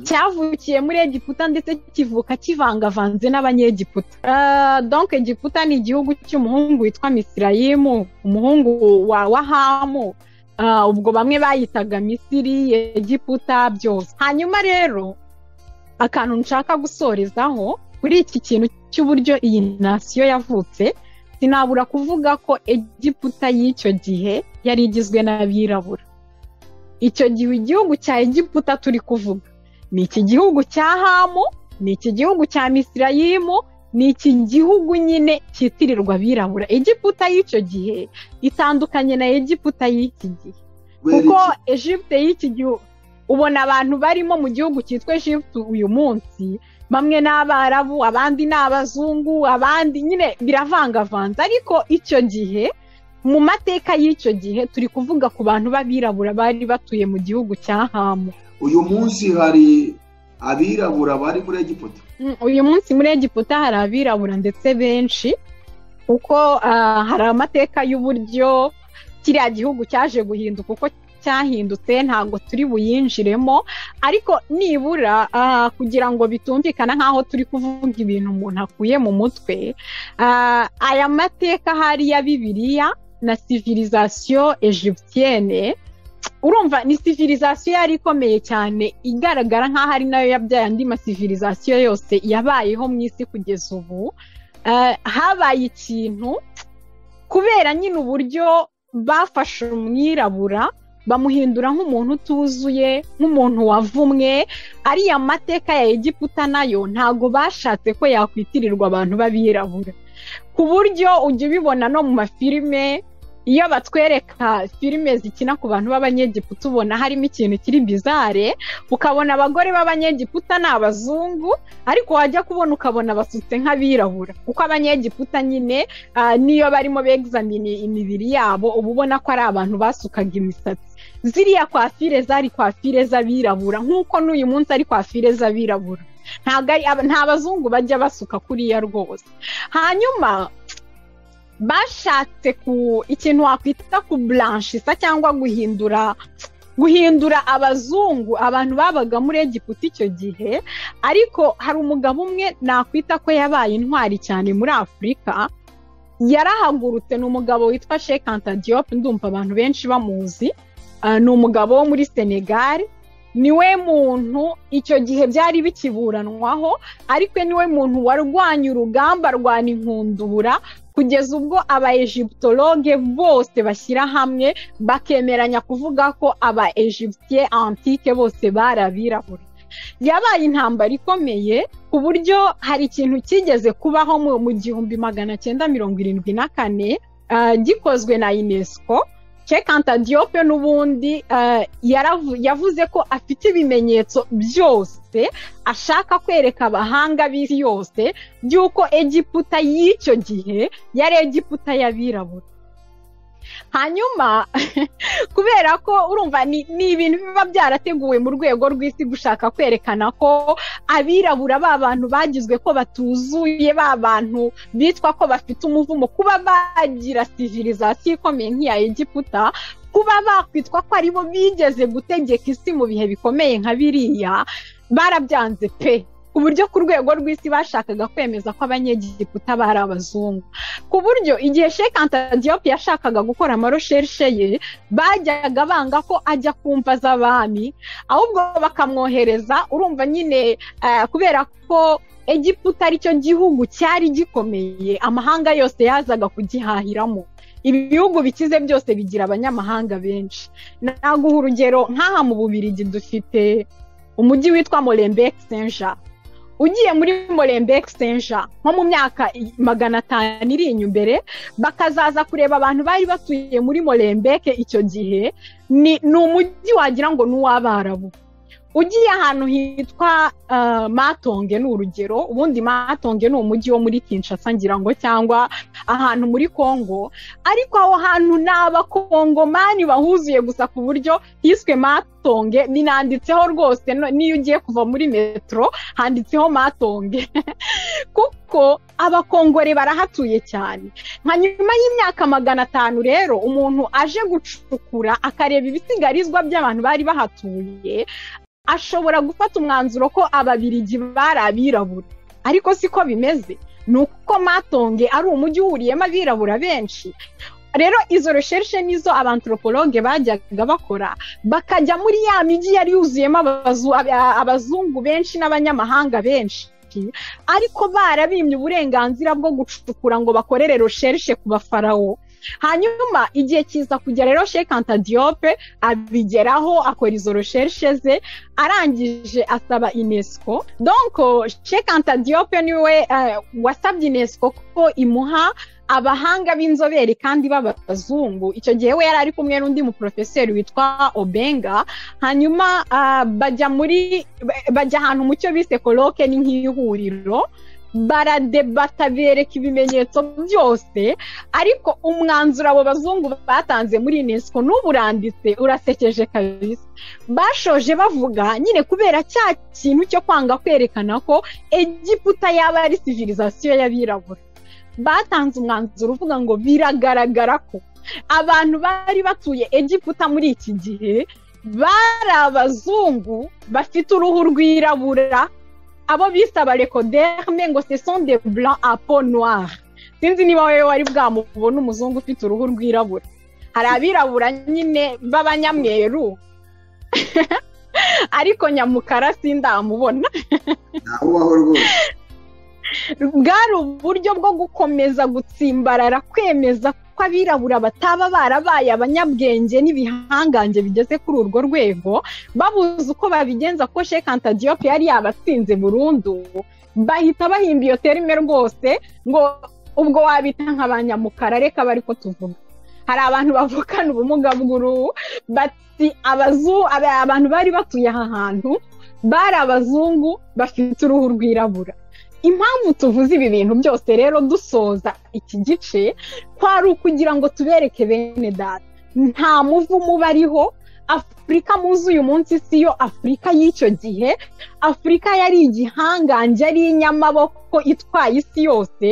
cyavukiye muri egiputa ndetse kivuka kivangavanze n'abanyegiputa donk egiputa ni igihugu cy'umuhungu witwa misirayimu umuhungu wa wahamu ubwo bamwe bayitaga misiri egiputa byose hanyuma rero akantu nshaka gusorezaho kuri iki kintu cy'uburyo iyi nasiyo yavutse sinabura kuvuga ko egiputa y'icyo gihe yari igizwe n'abirabura icyo gihe igihugu cya egiputa turi kuvuga ni iki gihugu cya hamu ni iki gihugu cya misirayimu ni iki gihugu nyine cyitirirwa abirabura egiputa y'icyo gihe itandukanye na egiputa y'iki gihe kuko egipte y'iki gihugu ubona abantu barimo mu gihugu cyitwa egipte uyu munsi bamwe ni abarabu abandi ni abazungu abandi nyine biravangavanze ariko icyo gihe mu mateka y'icyo gihe turi kuvuga ku bantu b'abirabura bari batuye mu gihugu cya hamu
uyu munsi hari abirabura bari muri egiputa
uyu munsi muri egiputa hari abirabura ndetse benshi kuko hari amateka y'uburyo kiriya gihugu cyaje guhinduka uko cyahindutse ntabwo turi buyinjiremo ariko nibura kugira ngo bitumvikana nk'aho turi kuvuga ibintu umuntu akuye mu mutwe aya mateka hariya bibiliya na civilisation egiptienne urumva ni civilisation yari ikomeye cyane igaragara nk'aho ari nayo yabyaye andi masivilisation yose yabayeho mu isi kugeza ubu habaye ikintu kubera nyine uburyo bafashe umwirabura bamuhindura nk'umuntu utuzuye nk'umuntu wavumwe ariya mateka ya egiputa nayo ntago bashatse ko yakwitirirwa abantu b'abirabura ku buryo ujya ubibona no mu mafilime iyo batwereka filime zikina ku bantu b'abanyegiputa ubona harimo ikintu kiri bizare ukabona abagore b'abanyegiputa ni abazungu ariko wajya kubona ukabona basutse nk'abirabura kuko abanyegiputa nyine niyo barimo begizamini imibiri yabo uba ubona ko ari abantu basukaga imisatsi ziriya kwafire zari kwafire z'abirabura nk'uko n'uyu munsi ari kwafire z'abirabura nta bazungu bajya basuka kuriya rwose hanyuma bashatse ku ikintu wakwita ku buranshisa cyangwa guhindura guhindura abazungu abantu babaga muri egiputa icyo gihe ariko hari umugabo umwe nakwita ko yabaye intwari cyane muri afurika yarahagurutse ni umugabo witwa shekanta diyope ndumva abantu benshi bamuzi ni umugabo wo muri senegali niwe muntu icyo gihe byari bikiburanwaho ariko niwe muntu warwanya urugamba rwa inkundura kugeza ubwo aba egiptologe bose bashyira hamwe bakemeranya kuvuga ko aba egiptiye antike bose bari abirabura yabaye intambara ikomeye ku buryo hari ikintu cyigeze kubaho mu gihumbi magana cyenda mirongo irindwi na kane gikozwe na unesco cekanta diyope n'ubundi yavuze ko afite ibimenyetso byose ashaka kwereka abahanga b'isi yose by'uko egiputa y'icyo gihe yari egiputa y'abirabura hanyuma kubera ko urumva ni ibintu biba byarateguwe mu rwego rw'isi gushaka kwerekana ko abirabura ba bantu bagizwe ko batuzuye ba bantu bitwa ko bafite umuvumo kuba bagira civilisation ikomeye nk'iya egiputa kuba bakwitwa ko aribo bigeze gutegeka isi mu bihe bikomeye nka biriya barabyanze pe ku buryo ku rwego rw'isi bashakaga kwemeza ko abanyegiputa bari abazungu ku buryo igihe shekanta diyope yashakaga gukora amarosherishe ye bajyaga banga ko ajya ku mva z'abami ahubwo bakamwohereza urumva nyine kubera ko egiputa aricyo gihugu cyari gikomeye amahanga yose yazaga kugihahiramo ibihugu bikize byose bigira abanyamahanga benshi naguha urugero nk'aha mu bubirigi dufite umujyi witwa morembeke senja ugiye muri morembeke senja nko mu myaka magana atanu iri imbere bakazaza kureba abantu bari batuye muri morembeke icyo gihe ni umujyi wagira ngo ni uw'abarabu ugiye ahantu hitwa matonge ni urugero ubundi matonge ni umujyi wo muri kinshasa ngira ngo cyangwa ahantu muri kongo ariko aho hantu ni abakongomani bahuzuye gusa ku buryo hiswe matonge binanditseho rwose n'iyo ugiye kuva muri metero handitseho matonge kuko abakongore barahatuye cyane nka nyuma y'imyaka magana atanu rero umuntu aje gucukura akareba ibisigarizwa by'abantu bari bahatuye ashobora gufata umwanzuro ko ababirigi bari abirabura ariko siko bimeze ni uko matonge ari umujyi uhuriyemo abirabura benshi rero izo resherishe nizo abantropologe bajyaga bakora bakajya muri ya migi yari yuzuyemo abazungu benshi n'abanyamahanga benshi ariko barabimye uburenganzira bwo gucukura ngo bakorere resherishe ku bafarawo hanyuma igihe kiza kugera rero sheke antadiyope abigeraho akora izo recherche ze arangije asaba unesco donko sheke antadiyope niwe eh, wasabye unesco ko imuha abahanga b'inzobere kandi b'abazungu icyo gihe we yari ari kumwe n'undi muporofeseri witwa obenga hanyuma ah, bajya muri bajya ahantu mu cyo bise koroke ni nk'ihuriro baradebata bereka ibimenyetso byose ariko umwanzuro abo bazungu batanze muri unesco n'ubu uranditse urasekeje kabisa bashoje bavuga nyine kubera cya kintu cyo kwanga kwerekana ko egiputa yaba ari civilisation y'abirabura batanze umwanzuro uvuga ngo biragaragara ko abantu bari batuye egiputa muri iki gihe bari abazungu bafite uruhu rwirabura abo bise abarekoderme ngo se son de blanc a peau noire sinzi niba wowe wari bwamubona umuzungu ufite uruhu rwirabura hari abirabura nyine b'abanyamweru ariko nyamukara sindamubona
ntaho ubaho rwose
bwari uburyo bwo gukomeza gutsimbarara kwemeza ko abirabura bataba barabaye abanyabwenge n'ibihangange bigeze kuri urwo rwego babuze uko babigenza ko shekanta diyope yari yabatsinze burundu bahita bahimba iyo terime rwose ngo ubwo wabita nk'abanyamukara reka bari ko tuvuga hari abantu bavukana ubumuga bw'uruhu bati abazu aba- abantu bari batuye aha hantu bari abazungu bafite uruhu rwirabura impamvu tuvuze ibi bintu byose rero dusoza iki gice kwari ukugira ngo tubereke bene data nta muvumo ubariho afurika muzi uyu munsi si yo afurika y'icyo gihe afurika yari igihangange ari inyamaboko itwaye isi yose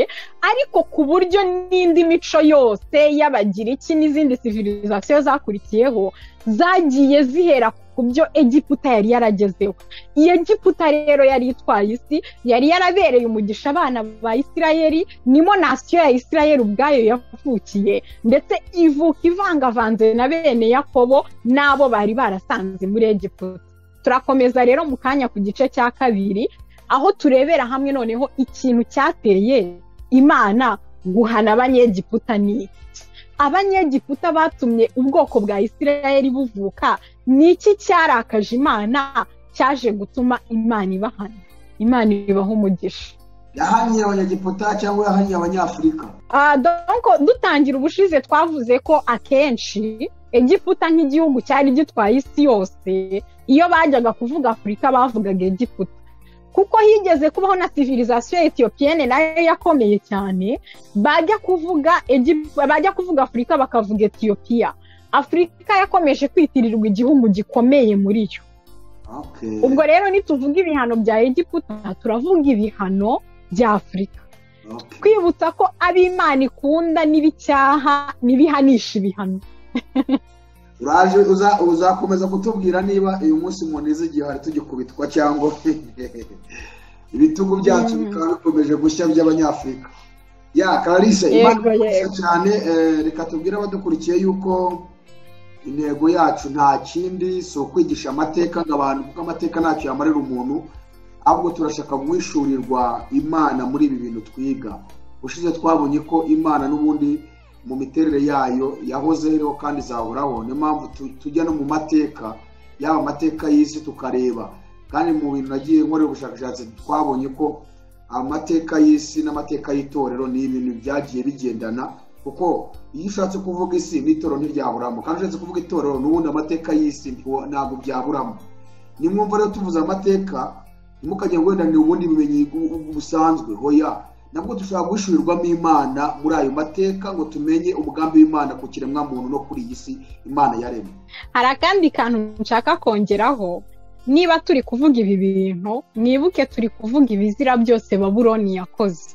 ariko ku buryo n'indi mico yose y'abagiriki n'izindi civilisation zakurikiyeho zagiye zihera ku byo egiputa yari yaragezeho iyi egiputa rero yari itwaye isi yari yarabereye umugisha abana ba isirayeli nimo nasiyo ya isirayeli ubwayo yavukiye ndetse ivuka ivangavanze na bene yakobo n'abo bari barasanze muri egiputa turakomeza rero mu kanya ku gice cya kabiri aho turebera hamwe noneho ikintu cyateye imana guhana abanyegiputa ni iki abanyegiputa batumye ubwoko bwa isirayeli buvuka ni iki cyarakaje imana cyaje gutuma imana ibahana imana ibaha umugisha
yahaniye abanyagiputa cyangwa yahaniye abanyafurika
Ah, donc dutangira ubushize twavuze ko akenshi egiputa nk'igihugu cyari gitwaye isi yose iyo bajyaga kuvuga afurika bavugaga egiputa kuko higeze kubaho na civilisation etiyopiyene nayo yakomeye cyane bajya kuvuga Egi- bajya kuvuga afurika bakavuga etiyopiya afurika yakomeje kwitirirwa igihugu gikomeye muri yo
Okay.
ubwo rero nituvuga ibihano bya egiputa turavuga ibihano bya afurika
Okay.
twibutsa ko ab'imana ikunda n'ibicyaha n'ibihanisha ibihano
uraje uza- uzakomeza kutubwira niba uyu munsi munize igihe hari tugikubitwa cyangwa ibitugu byacu
Mm.
bikaba bikomeje gushya by'abanyafurika ya karisa
Yego,
imana irakoze
yego.
cyane eh, reka tubwire abadukurikiye yuko intego yacu nta kindi si ukwigisha amateka ngo abantu kuko amateka ntacyo yamarira umuntu ahubwo turashaka guhishurirwa imana muri ibi bintu twiga ushize twabonye ko imana n'ubundi mu miterere yayo yahozeho kandi izahoraho niyo mpamvu tu- tujya no mu mateka yaba amateka y'isi tukareba kandi mu bintu nagiye nkorera ubushakashatsi twabonye ko amateka y'isi n'amateka y'itorero ni ibintu byagiye bigendana kuko iyo ushatse kuvuga isi n'itorero ntiryaburamo kandi ushatse kuvuga itorero n'ubundi amateka y'isi ntiwo- ntabwo byaburamo ni mwumva rero tuvuze amateka ntimukajya ngo wenda ni ubundi bumenyi bu- bu- busanzwe hoya nabwo dushobora guhishurirwamo imana muri ayo mateka ngo tumenye umugambi w'imana ku kiremwa muntu no kuri iyi si imana yaremye
hari akandi kantu nshaka kongeraho niba turi kuvuga ibi bintu mwibuke turi kuvuga ibizira byose babuloni yakoze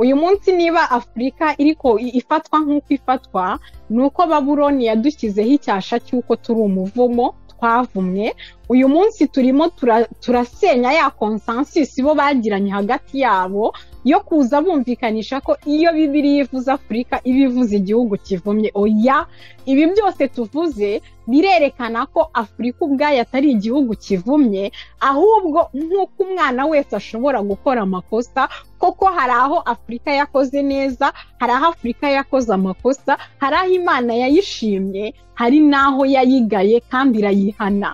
uyu munsi niba afurika iriko i- ifatwa nk'uko ifatwa ni uko babuloni yadushyizeho icyasha cy'uko turi umuvumo twavumwe uyu munsi turimo tura- turasenya ya konsansusi bo bagiranye hagati yabo yo kuza bumvikanisha ko iyo bibiriya ivuze afurika iba ivuze igihugu kivumye oya ibi byose tuvuze birerekana ko afurika ubwayo atari igihugu kivumye ahubwo nk'uko umwana wese ashobora gukora amakosa koko hari aho afurika yakoze neza hari aho afurika yakoze amakosa hari aho imana yayishimye hari n'aho yayigaye kandi irayihana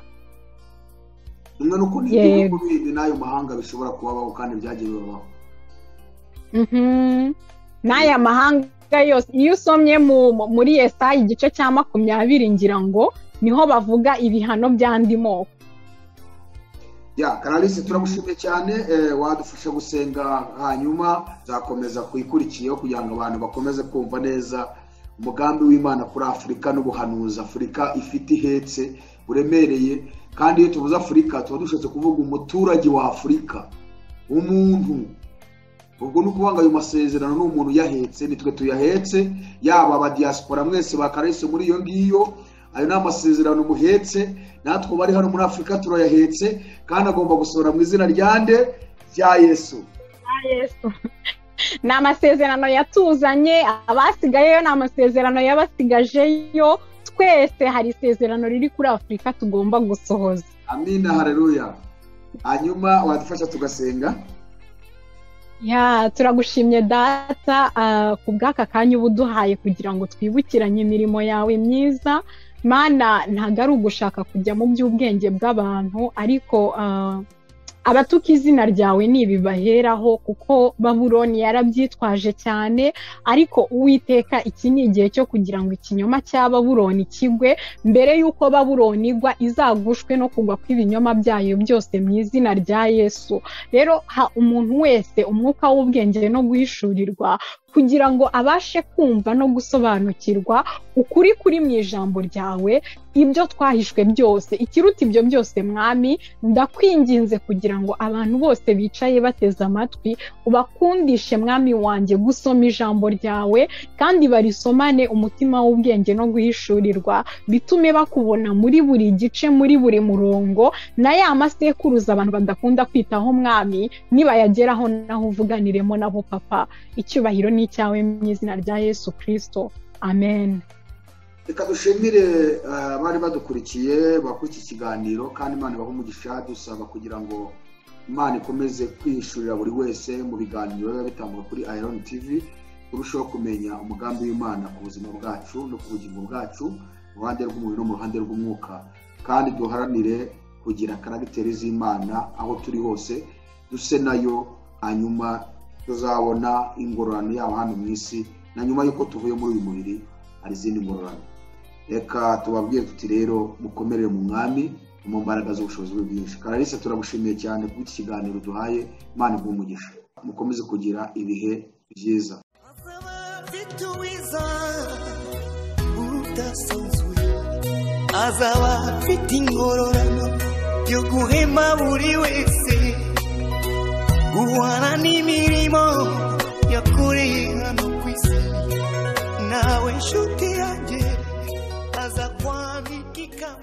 bimwe n'uko n'ibihugu
Yego.
bindi n'ayo mahanga bishobora kubabaho kandi byagiye bibabaho
Mhm. n'aya mahanga yose iyo usomye mu- mu- muri esayi igice cya makumyabiri ngira ngo niho bavuga ibihano by'andi moko
ya karalisi turagushimiye cyane eh, wadufasha gusenga hanyuma zakomeza kuyikurikiyeho kugira ngo abantu bakomeze kumva neza umugambi w'imana kuri afurika n'ubuhanuzi afurika ifite ihetse buremereye kandi iyo tuvuze afurika tuba dushatse kuvuga umuturage wa afurika umuntu ubwo ni ukuvuga ngo ayo masezerano ni umuntu uyahetse nitwe tuyahetse yaba aba diaspora mwese bakarese muri iyo ngiyo ayo ni amasezerano muhetse natwe bari hano muri afurika turayahetse kandi agomba gusohora mu izina rya nde rya yesu
ni amasezerano yatuzanye abasigayeyo ni amasezerano yabasigajeyo twese hari isezerano riri kuri afurika tugomba gusohoza
amina hareruya hanyuma wadufasha tugasenga
ya turagushimye data ah, ku bw'aka kanya uba uduhaye kugira ngo twibukiranye imirimo yawe myiza mana ntabwo ari ugushaka kujya mu by'ubwenge bw'abantu ariko ah, abatuka izina ryawe ntibibaheraho kuko baburoni yarabyitwaje cyane ariko uwiteka iki ni igihe cyo kugira ngo ikinyoma cya baburoni kigwe mbere y'uko baburoni igwa izagushwe no kugwa kw'ibinyoma byayo byose mu izina rya yesu rero ha umuntu wese umwuka w'ubwenge no guhishurirwa kugira ngo abashe kumva no gusobanukirwa ukuri kuri mu ijambo ryawe ibyo twahishwe byose ikiruta ibyo byose mwami ndakwinginze kugira ngo abantu bose bicaye bateze amatwi ubakundishe mwami wanjye gusoma ijambo ryawe kandi barisomane umutima w'ubwenge no guhishurirwa bitume bakubona muri buri gice muri buri murongo na ya masekuruza abantu badakunda kwitaho mwami nibayageraho naho uvuganiremo nabo papa icyubahiro ni icyawe mu izina rya yesu kirisito amen
reka dushimire eh, abari badukurikiye bakora iki kiganiro kandi imana ibahe umugisha dusaba kugira ngo imana ikomeze kwihishurira buri wese mu biganiro biba bitangwa kuri iron tv turusheho kumenya umugambi w'imana ku buzima bwacu no ku bugingo bwacu mu ruhande rw'umubiri no mu ruhande rw'umwuka kandi duharanire kugira karagiteri z'imana aho turi hose duse nayo hanyuma tuzabona ingororano yabo hano mu isi na nyuma y'uko tuvuye muri uyu mubiri hari izindi ngororano reka tubabwire tuti rero mukomerere mu mwami mu mbaraga z'ubushobozi bwe bwinshi karalise turagushimiye cyane kuko iki kiganiro duhaye imana iguhe umugisha mukomeze kugira ibihe byiza
azaba afite ingororano yo guhema buri wese guhana n'imirimo yakoreye hano ku isi nawe nshuti yanjye aza kwandika ikamba